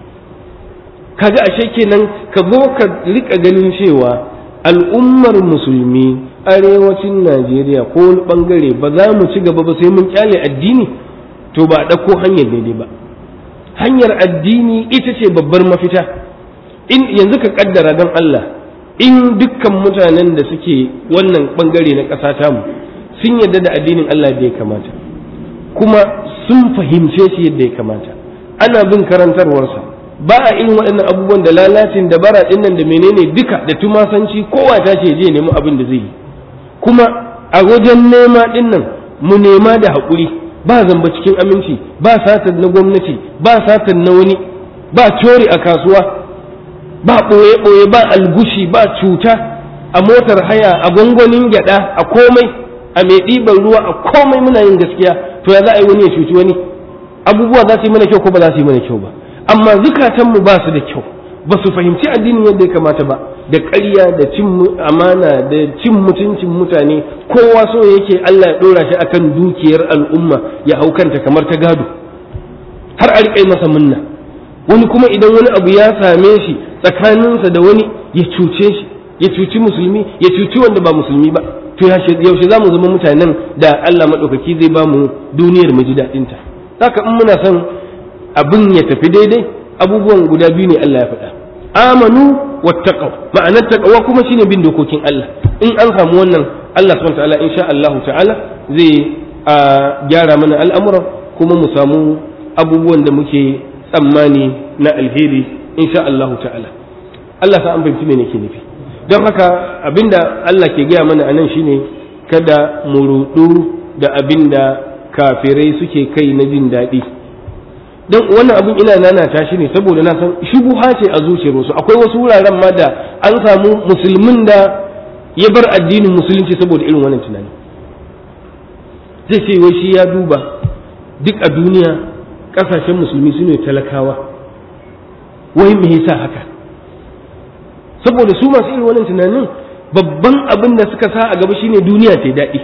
kaga ashe kenan ka zo ka rika ganin cewa al'ummar musulmi arewacin najeriya ko wani bangare ba za mu ci gaba ba sai mun kyale addini to ba a ɗauko hanyar daidai ba hanyar addini ita ce babbar mafita in yanzu ka kaddara don allah in dukkan mutanen da suke wannan bangare na ƙasa tamu sun yarda da addinin allah da ya kamata kuma sun fahimce shi yadda ya kamata ana bin karantarwarsa ba a irin waɗannan abubuwan da lalacin da bara ɗin nan da menene duka da tumasanci kowa ta ce je nemi abin da zai yi kuma a wajen nema ɗin nan mu nema da haƙuri ba zamba cikin aminci ba satar na gwamnati ba satar na wani ba cori a kasuwa ba ɓoye-ɓoye ba algushi ba cuta a motar haya a gwangwanin gyaɗa a komai a mai ɗiban ruwa a komai muna yin gaskiya to ya za a yi wani ya cuci wani abubuwa za su yi mana kyau ko ba za su yi mana kyau ba amma zukatanmu ba su da kyau ba su fahimci addinin yadda ya kamata ba da ƙarya da cin amana da cin mutuncin mutane kowa so yake Allah ya ɗora shi akan dukiyar al'umma ya hau kanta kamar ta gado har a riƙe masa munna wani kuma idan wani abu ya same shi tsakaninsa da wani ya cuce shi ya cuci musulmi ya cuci wanda ba musulmi ba to yaushe za mu zama mutanen da Allah maɗaukaki zai ba mu duniyar mu ji daɗinta haka in muna son abin ya tafi daidai abubuwan guda biyu ne Allah ya faɗa amanu wattaqaw ma'anar taqwa kuma shine bin dokokin Allah in an samu wannan Allah subhanahu ta'ala insha Allah ta'ala zai gyara mana al'amuran kuma mu samu abubuwan da muke tsammani na alheri insha Allah ta'ala Allah sa an fahimci me nake nufi don haka abinda Allah ke gaya mana anan shine kada mu rudu da abinda kafirai suke kai na jin daɗi don wannan abin ina nanata shi ne saboda na san shubuha ce a zuciyar wasu akwai wasu wuraren ma da an samu musulmin da ya bar addinin musulunci saboda irin wannan tunani zai ce wai shi ya duba duk a duniya kasashen musulmi su ne talakawa wai me yasa haka saboda su masu irin wannan tunanin babban abin da suka sa a gaba shine duniya ta daɗi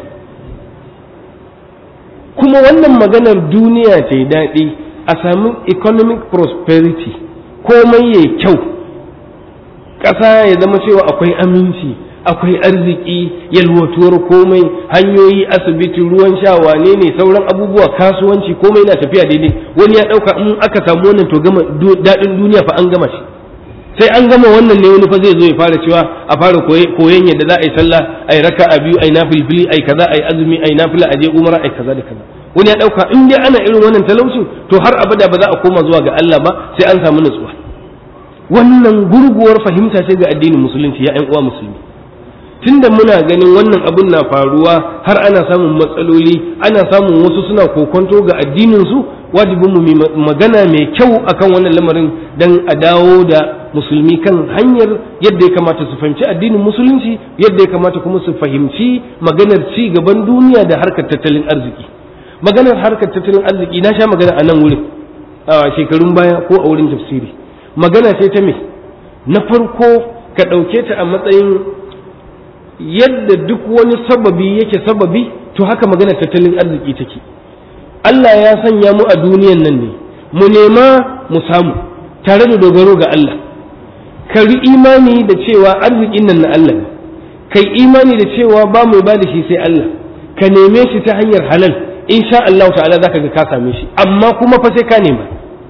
kuma wannan maganar duniya ta daɗi a sami economic prosperity komai ya kyau ƙasa ya zama cewa akwai aminci akwai arziki yalwatuwar komai hanyoyi asibiti ruwan sha wane ne sauran abubuwa kasuwanci komai na tafiya daidai wani ya ɗauka in aka samu wannan to gama daɗin duniya fa an gama shi sai an gama wannan ne wani fa zai zo ya fara cewa a fara koyon yadda za a yi sallah a yi raka a biyu a yi nafilfili a yi kaza a yi azumi a yi nafila a je umara a yi kaza da kaza wani ya ɗauka in dai ana irin wannan talaucin to har abada ba za a koma zuwa ga Allah ba sai an samu nutsuwa wannan gurguwar fahimta ce ga addinin musulunci ya ƴan uwa musulmi tunda muna ganin wannan abun na faruwa har ana samun matsaloli ana samun wasu suna kokonto ga addinin su wajibin mu magana mai kyau akan wannan lamarin dan a dawo da musulmi kan hanyar yadda ya kamata su fahimci addinin musulunci yadda ya kamata kuma su fahimci maganar ci gaban duniya da harkar tattalin arziki maganar harkar tattalin arziki na sha magana a nan wurin a shekarun baya ko a wurin tafsiri magana ce ta me na farko ka ɗauke ta a matsayin yadda duk wani sababi yake sababi to haka maganar tattalin arziki take Allah ya sanya mu a duniyan nan ne mu nema mu samu tare da dogaro ga Allah ka ri imani da cewa arzikin nan na Allah ne kai imani da cewa ba mu ba da shi sai Allah ka neme shi ta hanyar halal insha Allah ta'ala zaka ga ka same shi amma kuma fa sai ka nema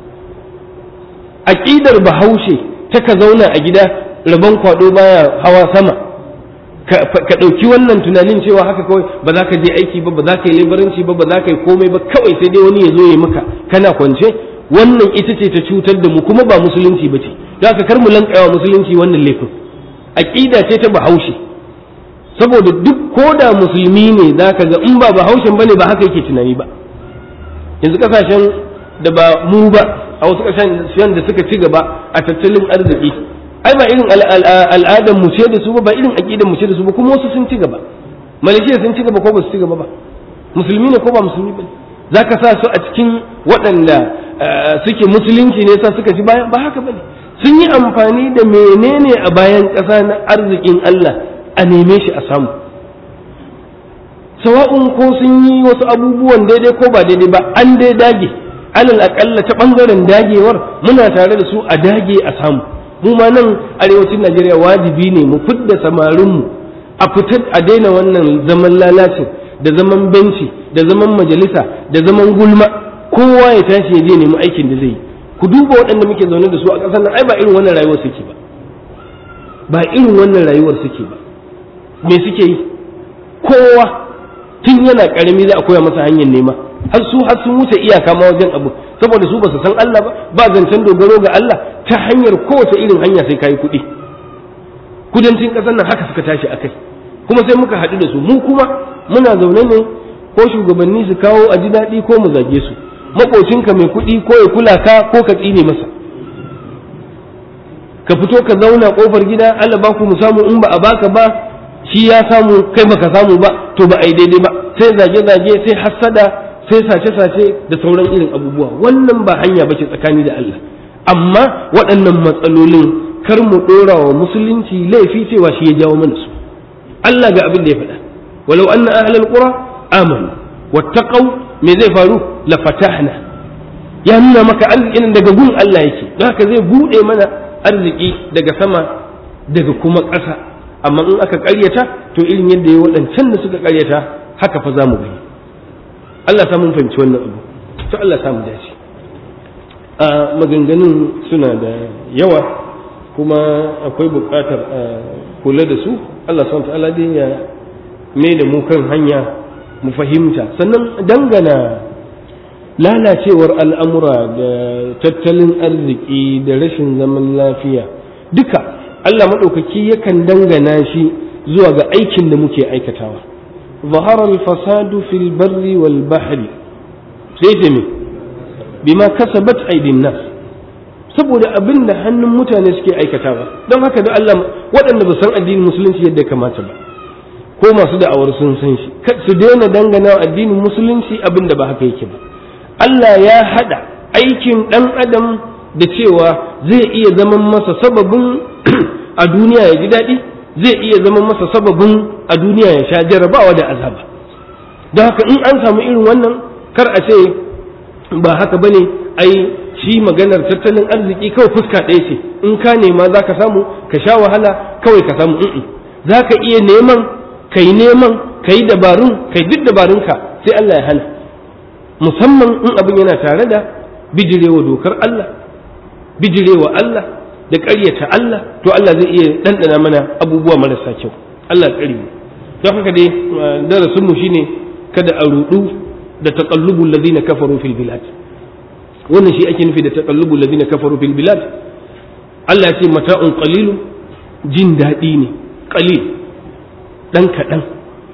aqidar bahaushe ta ka zauna a gida rabon kwado baya hawa sama ka ɗauki wannan tunanin cewa haka kawai ba za ka je aiki ba ba za ka yi labaranci ba ba za ka yi komai ba kawai sai dai wani ya zo ya maka kana kwance wannan ita ce ta cutar da mu kuma ba musulunci ba ce za ka kar mu lankawa musulunci wannan laifin aqida ce ta bahaushe saboda duk ko da musulmi ne za ka ga in ba bahaushen bane ba haka yake tunani ba yanzu kasashen da ba mu ba a wasu kasashen da suka ci gaba a tattalin arziki ai ba irin al'adar mu ce da su ba ba irin aqidar mu ce da su ba kuma wasu sun ci gaba malaysia sun ci gaba ko ba su ci gaba ba musulmi ne ko ba musulmi ba za ka sa su a cikin waɗanda suke musulunci ne sa suka ci bayan ba haka ba ne sun yi amfani da menene a bayan ƙasa na arzikin Allah a neme shi a samu sawa'un ko sun yi wasu abubuwan daidai ko ba daidai ba an dai dage alal aƙalla ta ɓangaren dagewar muna tare da su a dage a samu mu ma nan arewacin najeriya wajibi ne mu fidda samarinmu a fitar a daina wannan zaman lalacin da zaman benci da zaman majalisa da zaman gulma kowa ya tashi ya je nemi aikin da zai yi ku duba waɗanda muke zaune da su a ƙasar nan ai ba irin wannan rayuwar suke ba ba irin wannan rayuwar suke ba me suke yi kowa tun yana ƙarami za a koya masa hanyar nema har su har sun wuce iyaka ma wajen abu saboda su ba su san Allah ba ba zancen dogaro ga Allah ta hanyar kowace irin hanya sai kayi kuɗi kudancin ƙasar nan haka suka tashi akai kuma sai muka haɗu da su mu kuma muna zaune ne ko shugabanni su kawo a ji daɗi ko mu zage su maƙocinka mai kuɗi ko ya kula ka ko ka tsine masa ka fito ka zauna ƙofar gida Allah ba ku mu samu in ba a baka ba shi ya samu kai baka samu ba to ba a yi daidai ba sai zage-zage sai hassada sai sace-sace da sauran irin abubuwa wannan ba hanya bace tsakani da Allah amma waɗannan matsalolin kar mu ɗora wa musulunci laifi cewa shi ya jawo mana su Allah ga abin da ya faɗa walau anna ahlal qura amanu wattaqau me zai faru la fatahna ya nuna maka arzikin daga gun Allah yake don haka zai bude mana arziki daga sama daga kuma ƙasa amma in aka ƙaryata to irin yadda ya waɗancan da suka ƙaryata haka fa za mu gani Allah ta mun fahimci wannan abu to Allah ta mu dace a maganganun suna da yawa kuma akwai buƙatar a kula da su Allah subhanahu ta'ala dai ya mai da mu kan hanya mu fahimta sannan dangana lalacewar al'amura da tattalin arziki da rashin zaman lafiya duka Allah maɗaukaki yakan dangana shi zuwa ga aikin da muke aikatawa ظهر الفساد في البر والبحر سيتمي بما كسبت أيدي الناس saboda abin da hannun mutane suke aikatawa don haka da Allah waɗanda ba san addinin musulunci yadda kamata ba ko masu da'awar sun san shi su daina dangana addinin musulunci abin da ba haka yake ba Allah ya haɗa aikin ɗan adam da cewa zai iya zaman masa sababin a duniya ya ji daɗi zai iya zaman masa sababin a duniya ya sha jarabawa da azaba don haka in an samu irin wannan kar a ce ba haka bane ai shi maganar tattalin arziki kawai fuska ɗaya ce in ka nema za ka samu ka sha wahala kawai ka samu in za ka iya neman ka yi neman ka yi dabarun ka yi duk dabarunka sai Allah ya hana musamman in abin yana tare da bijirewa dokar Allah bijirewa Allah da ƙaryata Allah to Allah zai iya ɗanɗana mana abubuwa marasa kyau Allah ƙari mu don haka dai darasin mu shine kada a rudu da taqallubul ladina kafaru fil bilad wannan shi ake nufi da taqallubul ladina kafaru fil bilad Allah ya ce mata'un qalilun jin daɗi ne qalil dan kaɗan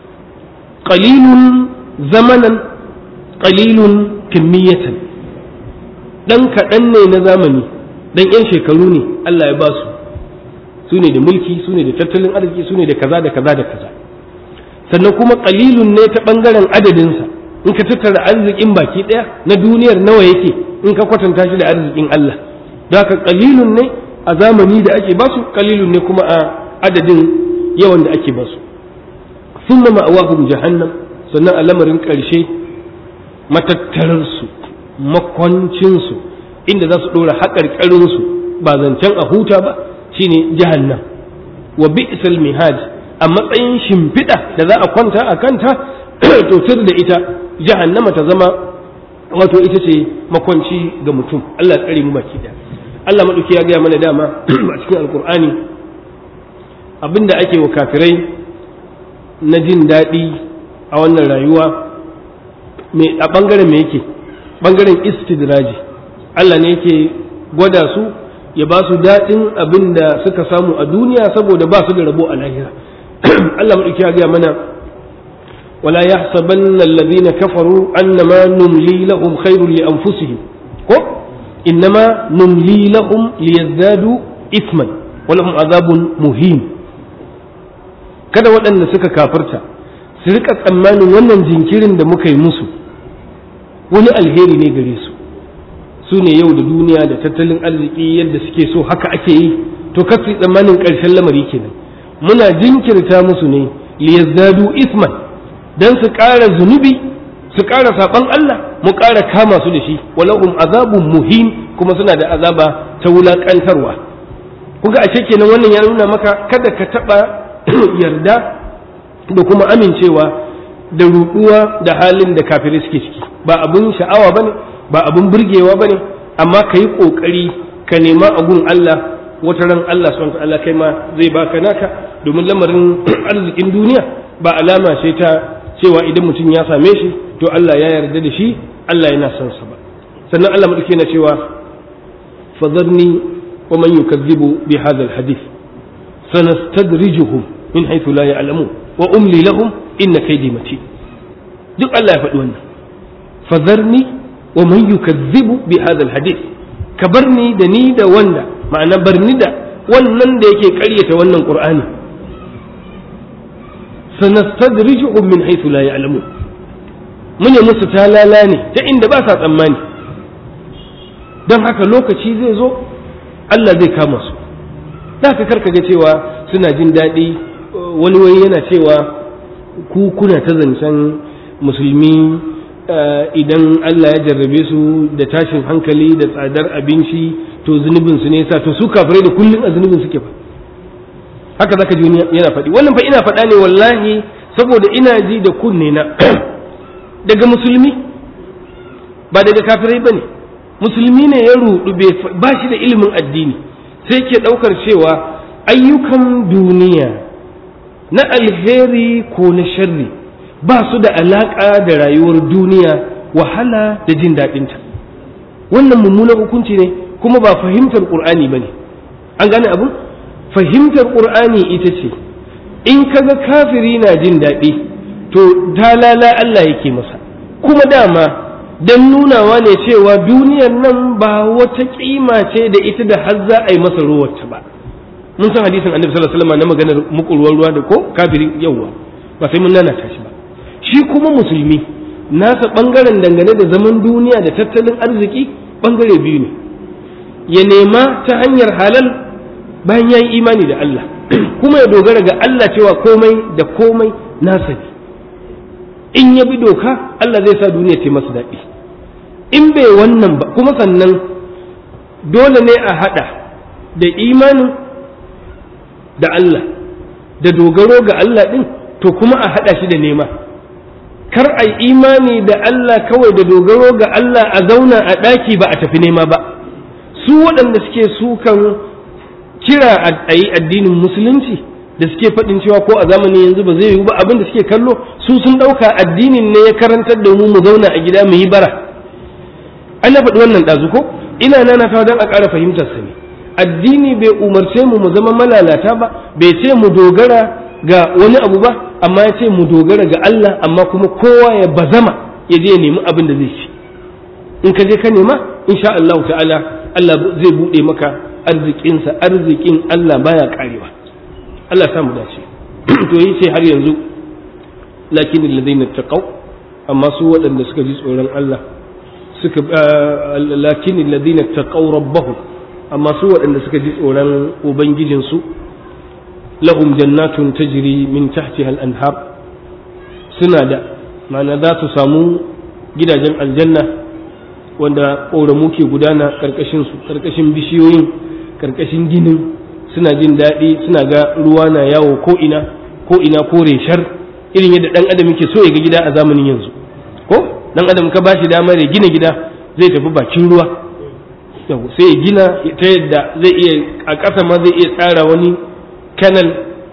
qalilun zamanan qalilun kimmiyatan dan kaɗan ne na zamani dan yan shekaru ne Allah ya ba su su ne da mulki su ne da tattalin arziki su ne da kaza da kaza da kaza sannan kuma qalilun ne ta bangaren adadinsa in ka tattara arzikin baki ɗaya na duniyar nawa yake in ka kwatanta shi da arzikin Allah da haka qalilun ne a zamani da ake basu qalilun ne kuma a adadin yawan da ake basu thumma ma'awahum jahannam sannan a lamarin ƙarshe matattararsu makwancinsu inda za su ɗora haƙarƙarinsu ba zancen a huta ba shine jahannam wa bi'sal mihad a matsayin shimfiɗa da za a kwanta a kanta to tur da ita jahannama ta zama wato ita ce makwanci ga mutum Allah tsare mu baki da Allah maɗauki ya gaya mana dama a cikin alkur'ani abinda ake wa kafirai na jin daɗi a wannan rayuwa a ɓangaren me yake ɓangaren istidraji Allah ne yake gwada su ya ba su daɗin abin da suka samu a duniya saboda ba su da rabo a lahira Allah maɗauki ya gaya mana ولا يحسبن الذين كفروا أنما نملي لهم خير لأنفسهم كو إنما نملي لهم ليزدادوا إثما ولهم عذاب مهين kada waɗanda suka kafirta su rika tsammanin wannan jinkirin da muka yi musu wani alheri ne gare su su ne yau da duniya da tattalin arziki yadda suke so haka ake yi to kasu tsammanin ƙarshen lamari kenan muna jinkirta musu ne liyazdadu isman dan su ƙara zunubi su ƙara saɓan Allah mu ƙara kama su da shi walahum azabun muhim kuma suna da azaba ta wulaƙantarwa kuga ashe kenan wannan ya nuna maka kada ka taɓa yarda da kuma amincewa da ruɗuwa da halin da kafirai suke ciki ba abun sha'awa bane ba abun burgewa bane amma ka yi ƙoƙari ka nema a gun Allah wata ran Allah subhanahu ta'ala kai ma zai baka naka domin lamarin arzikin duniya ba alama ce ta cewa idan mutum ya same shi to Allah ya yarda da shi Allah yana son sa ba sannan Allah madauke na cewa fadharni wa man yukazzibu bi hadha alhadith sanastadrijuhum min haythu la ya'lamun wa umli lahum inna kaydi matin duk Allah ya faɗi wannan fadharni wa man yukazzibu bi hadha alhadith ka barni da ni da wanda ma'ana barni da wannan da yake ƙaryata wannan qur'ani sanastadrijuhum min haythu la ya'lamun mun yi musu talala ne ta inda ba sa tsammani don haka lokaci zai zo Allah zai kama su za ka karka ga cewa suna jin daɗi wani wani yana cewa ku kuna ta zancen musulmi idan Allah ya jarrabe su da tashin hankali da tsadar abinci to zunubin su ne sa to su kafirai da kullum a zunubin suke fa haka zaka ji yana faɗi wannan fa ina faɗa ne wallahi saboda ina ji da kunne na daga musulmi ba daga kafirai bane musulmi ne ya rudu ba shi da ilimin addini sai ke ɗaukar cewa ayyukan duniya na alheri ko na sharri ba su da alaƙa da rayuwar duniya wahala da jin daɗinta wannan mummunan hukunci ne kuma ba fahimtar ƙur'ani ba ne an gane abu fahimtar ƙur'ani ita ce in kaga kafiri na jin daɗi to talala Allah yake masa kuma dama don nunawa ne cewa duniyar nan ba wata kima ce da ita da har za a yi masa ruwarta ba mun san hadisin annabi sallallahu alaihi wasallam na maganar mukulwar ruwa da ko kafiri yawa ba sai mun nana shi ba shi kuma musulmi nasa bangaren dangane da zaman duniya da tattalin arziki bangare biyu ne ya nema ta hanyar halal bayan ya yi imani da Allah kuma ya dogara ga Allah cewa komai da komai nasa ne in ya bi doka Allah zai sa duniya ce masa daɗi in bai wannan ba kuma sannan dole ne a haɗa da imanin da Allah da dogaro ga Allah ɗin to kuma a haɗa shi da nema kar a yi imani da Allah kawai da dogaro ga Allah a zauna a ɗaki ba a tafi nema ba su waɗanda suke sukan kira a yi addinin musulunci da suke faɗin cewa ko a zamanin yanzu ba zai yiwu ba abin da suke kallo su sun ɗauka addinin ne ya karantar da mu mu zauna a gida mu yi bara ana faɗi wannan ɗazu ko ina nana ta don a ƙara fahimtar sa ne addini bai umarce mu mu zama malalata ba bai ce mu dogara ga wani abu ba amma ya ce mu dogara ga Allah amma kuma kowa ya bazama ya je ya nemi abin da zai ci in ka je ka nema insha Allah ta'ala Allah zai buɗe maka arzikinsa arzikin Allah baya karewa Allah samu dace to yi ce har yanzu lakin alladhina taqaw amma su waɗanda suka ji tsoron Allah suka lakin alladhina taqaw rabbahum amma su waɗanda suka ji tsoron ubangijin su lahum jannatun tajri min tahtiha al-anhar suna da ma'ana za su samu gidajen aljanna wanda ƙoramu ke gudana ƙarƙashin su ƙarƙashin bishiyoyin ƙarƙashin ginin suna jin daɗi suna ga ruwa na yawo ko ina ko ina ko reshar irin yadda ɗan adam yake so ya ga gida a zamanin yanzu ko ɗan adam ka bashi damar ya gina gida zai tafi bakin ruwa sai ya gina ta yadda zai iya a ƙasa ma zai iya tsara wani canal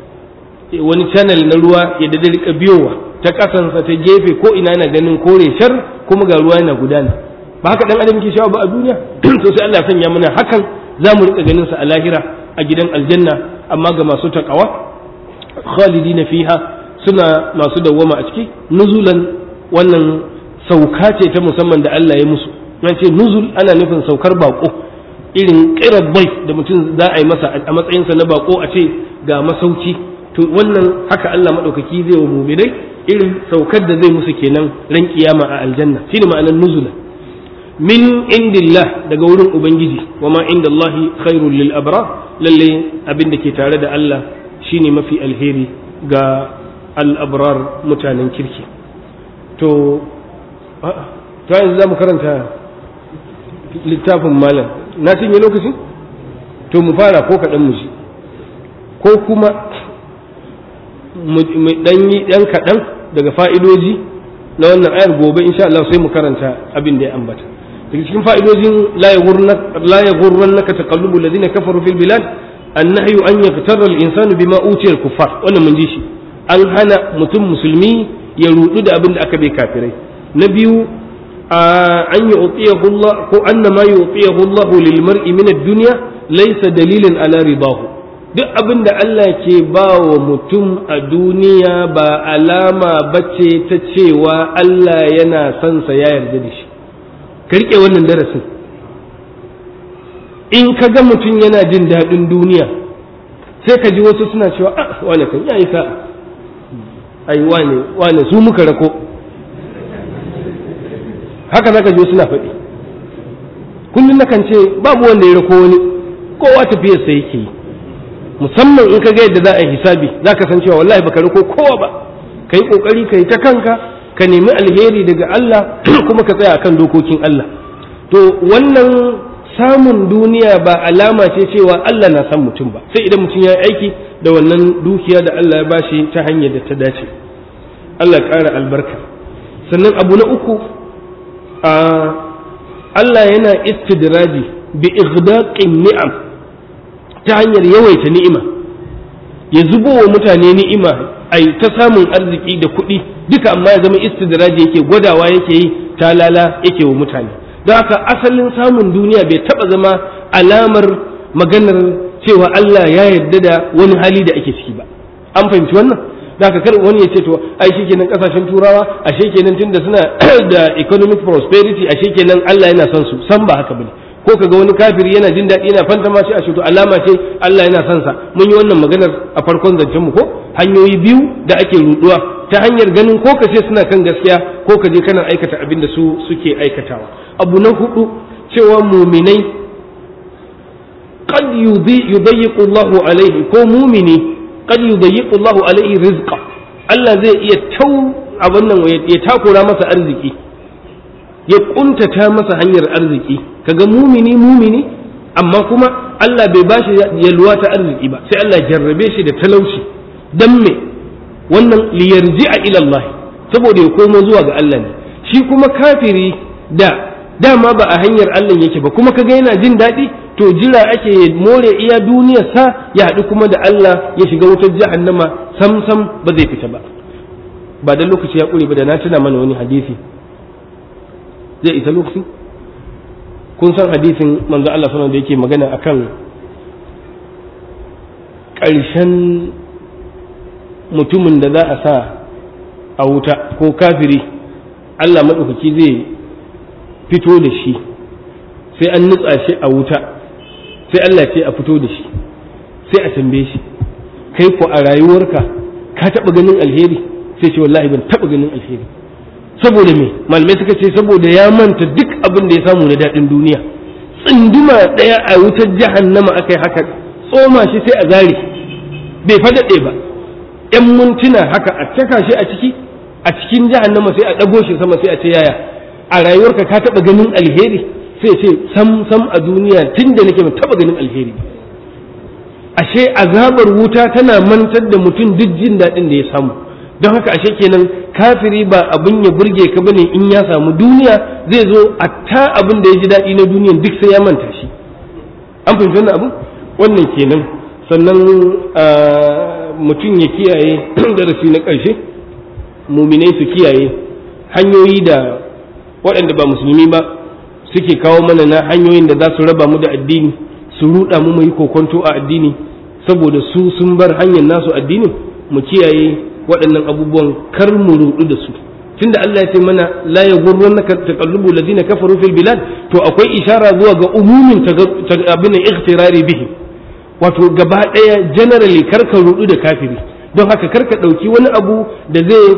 wani channel na ruwa ya da rika biyowa ta ƙasansa ta gefe ko ina yana ganin ko reshar kuma ga ruwa yana gudana ba haka ɗan adam yake shawa ba a duniya to sai Allah ya sanya mana hakan za mu rika ganin sa a lahira a gidan aljanna amma ga masu taqawa khalidina fiha suna masu dawwama a ciki nuzulan wannan sauka ce ta musamman da Allah ya musu nan ce nuzul ana nufin saukar bako irin kirar bai da mutum za a yi masa a matsayinsa na bako a ce ga masauki to wannan haka Allah madaukaki zai wa mu'minai irin saukar da zai musu kenan ran kiyama a aljanna shine ma'anar nuzula min indillah daga wurin ubangiji wa ma indallahi khairul lil abrar lalle abin da ke tare da Allah shine mafi alheri ga al abrar mutanen kirki to ta yanzu za mu karanta littafin malam na cinye lokacin to mu fara ko kaɗan mu ji ko kuma mu ɗan yi ɗan kaɗan daga fa'idoji na wannan ayar gobe insha Allah sai mu karanta abin da ya ambata daga cikin fa'idojin la ya gurran naka taqallubu alladhina kafaru fil bilad annahyu an yaqtarra al-insanu bima utiya al-kuffar wannan mun ji shi an hana mutum musulmi ya rudu da abin da aka bai kafirai na biyu an yu'tiyahu Allah ko anna ma yu'tiyahu Allah lil mar'i min ad-dunya laysa dalilan ala ridahu duk abin da Allah ke ba wa mutum a duniya ba alama bace ta cewa Allah yana son sa ya yarda da shi ka rike wannan darasin in ka ga mutum yana jin daɗin duniya sai ka ji wasu suna cewa ah wane kan yayi sa'a ai wane wane su muka rako haka zaka ji suna faɗi kullum nakan ce babu wanda ya rako wani kowa tafiyarsa yake yi musamman in ka ga yadda za a yi hisabi za ka san cewa wallahi baka riko kowa ba ka yi kokari ka yi ta kanka ka nemi alheri daga Allah kuma ka tsaya akan dokokin Allah to wannan samun duniya ba alama ce cewa Allah na san mutum ba sai idan mutum ya yi aiki da wannan dukiya da Allah ya bashi ta hanyar da ta dace Allah ya ƙara albarka sannan abu na uku a Allah yana istidraji bi igdaqin ni'am ta hanyar yawaita ni'ima ya zubo wa mutane ni'ima a ta samun arziki da kuɗi duka amma ya zama istidraji yake gwadawa yake yi talala yake wa mutane don haka asalin samun duniya bai taɓa zama alamar maganar cewa Allah ya yarda da wani hali da ake ciki ba an fahimci wannan da haka kar wani ya ce to ai shikenan kasashen turawa ashe kenan tunda suna da economic prosperity ashe kenan Allah yana son su san ba haka bane ko kaga wani kafiri yana jin daɗi yana fanta ma shi a to alama ce Allah yana son sa mun yi wannan maganar a farkon zancen mu ko hanyoyi biyu da ake ruduwa ta hanyar ganin ko ka ce suna kan gaskiya ko ka je kana aikata abin da su suke aikatawa abu na hudu cewa muminai qad yudayyiqu Allahu alaihi ko mumini qad yudayyiqu Allahu alaihi rizqa Allah zai iya tau abin nan ya takura masa arziki ya kuntata masa hanyar arziki kaga mumini mumini amma kuma Allah bai bashi yalwa ta arziki ba sai Allah jarrabe shi da talauci dan me wannan liyarji'a ila Allah saboda ya komo zuwa ga Allah ne shi kuma kafiri da dama ba a hanyar Allah yake ba kuma kaga yana jin daɗi to jira ake more iya duniyar sa ya haɗu kuma da Allah ya shiga wutar jahannama sam sam ba zai fita ba ba dan lokaci ya ƙure ba da na tuna mana wani hadisi zai isa lokaci kun san hadisin manzo Allah sallallahu da yake magana akan ƙarshen mutumin da za a sa a wuta ko kafiri Allah maɗaukaki zai fito da shi sai an nutsa shi a wuta sai Allah ce a fito da shi sai a tambaye shi kai ko a rayuwarka ka taɓa ganin alheri sai ce wallahi ban taɓa ganin alheri saboda me malamai suka ce saboda ya manta duk abin da ya samu na daɗin duniya tsinduma ɗaya a wutar jahannama aka yi haka tsoma shi sai a zari bai faɗaɗe ba ‘yan mintuna haka a caka shi a ciki a cikin jahannama sai a ɗago shi sama sai a ce yaya a rayuwarka ka taɓa ganin alheri sai ce sam sam a duniya tun da nake ban taɓa ganin alheri ashe azabar wuta tana mantar da mutum duk jin daɗin da ya samu don haka ashe kenan kafiri ba abin ya burge ka bane in ya samu duniya zai zo a ta abin da ya ji daɗi na duniyan duk sai ya manta shi an fahimci wannan abu wannan kenan sannan mutum ya kiyaye darasi na ƙarshe muminai su kiyaye hanyoyi da waɗanda ba musulmi ba suke kawo mana na hanyoyin da za su raba mu da addini su ruɗa mu yi kokonto a addini saboda su sun bar hanyar nasu addinin mu kiyaye waɗannan abubuwan kar mu ruɗu da su tunda Allah ya ce mana la yaghurrannaka taqallubu ladina kafaru fil bilad to akwai ishara zuwa ga umumin abin ikhtirari bihi wato gaba ɗaya generally kar ka ruɗu da kafiri don haka kar ka ɗauki wani abu da zai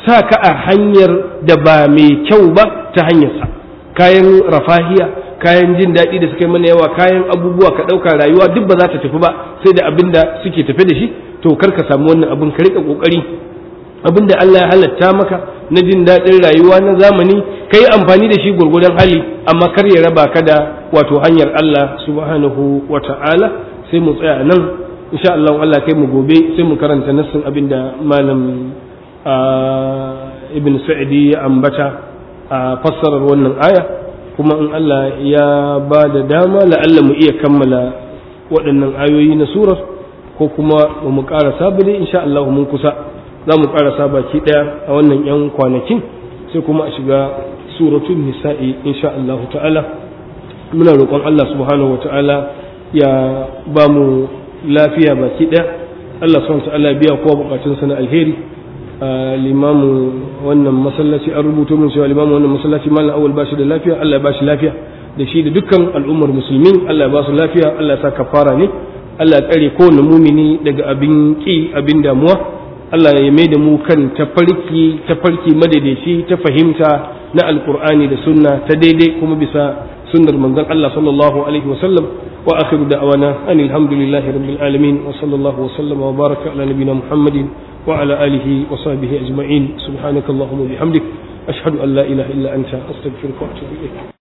sa ka a hanyar da ba mai kyau ba ta hanyarsa kayan rafahiya kayan jin daɗi da suka yi mana yawa kayan abubuwa ka ɗauka rayuwa duk ba za ta tafi ba sai da abin da suke tafe da shi to kar ka samu wannan abin ka riƙa ƙoƙari abin da Allah ya halatta maka na jin daɗin rayuwa na zamani ka yi amfani da shi gwargwadon hali amma kar ya raba ka da wato hanyar Allah subhanahu wa ta'ala sai mu tsaya nan insha Allah Allah kai mu gobe sai mu karanta nassin abin da malam ibn sa'idi ya ambata a fassarar wannan aya kuma in Allah ya ba da dama la'alla mu iya kammala waɗannan ayoyi na surar ko kuma mu ƙarasa ba dai insha Allah mun kusa za mu ƙarasa baki ɗaya a wannan 'yan kwanakin sai kuma a shiga suratul nisa'i insha Allah ta'ala muna roƙon Allah subhanahu wa ta'ala ya ba mu lafiya baki ɗaya Allah subhanahu wa ta'ala biya kowa bukatunsa na alheri limamu wannan masallaci an rubuto min cewa limamu wannan masallaci malam awal ba shi da lafiya Allah ya ba shi lafiya da shi da dukkan al'ummar musulmi Allah ya ba su lafiya Allah ya sa kafara ne Allah ya tsare kowane mumini daga abin ki abin damuwa Allah ya mai da mu kan tafarki tafarki madaidaici ta fahimta na alqur'ani da sunna ta daidai kuma bisa sunnar manzon Allah sallallahu alaihi wa sallam wa akhiru da'wana anil hamdulillahi rabbil alamin wa sallallahu wa sallama wa baraka ala nabiyyina muhammadin وعلى آله وصحبه أجمعين سبحانك اللهم وبحمدك أشهد أن لا إله إلا أنت أستغفرك وأتوب إليك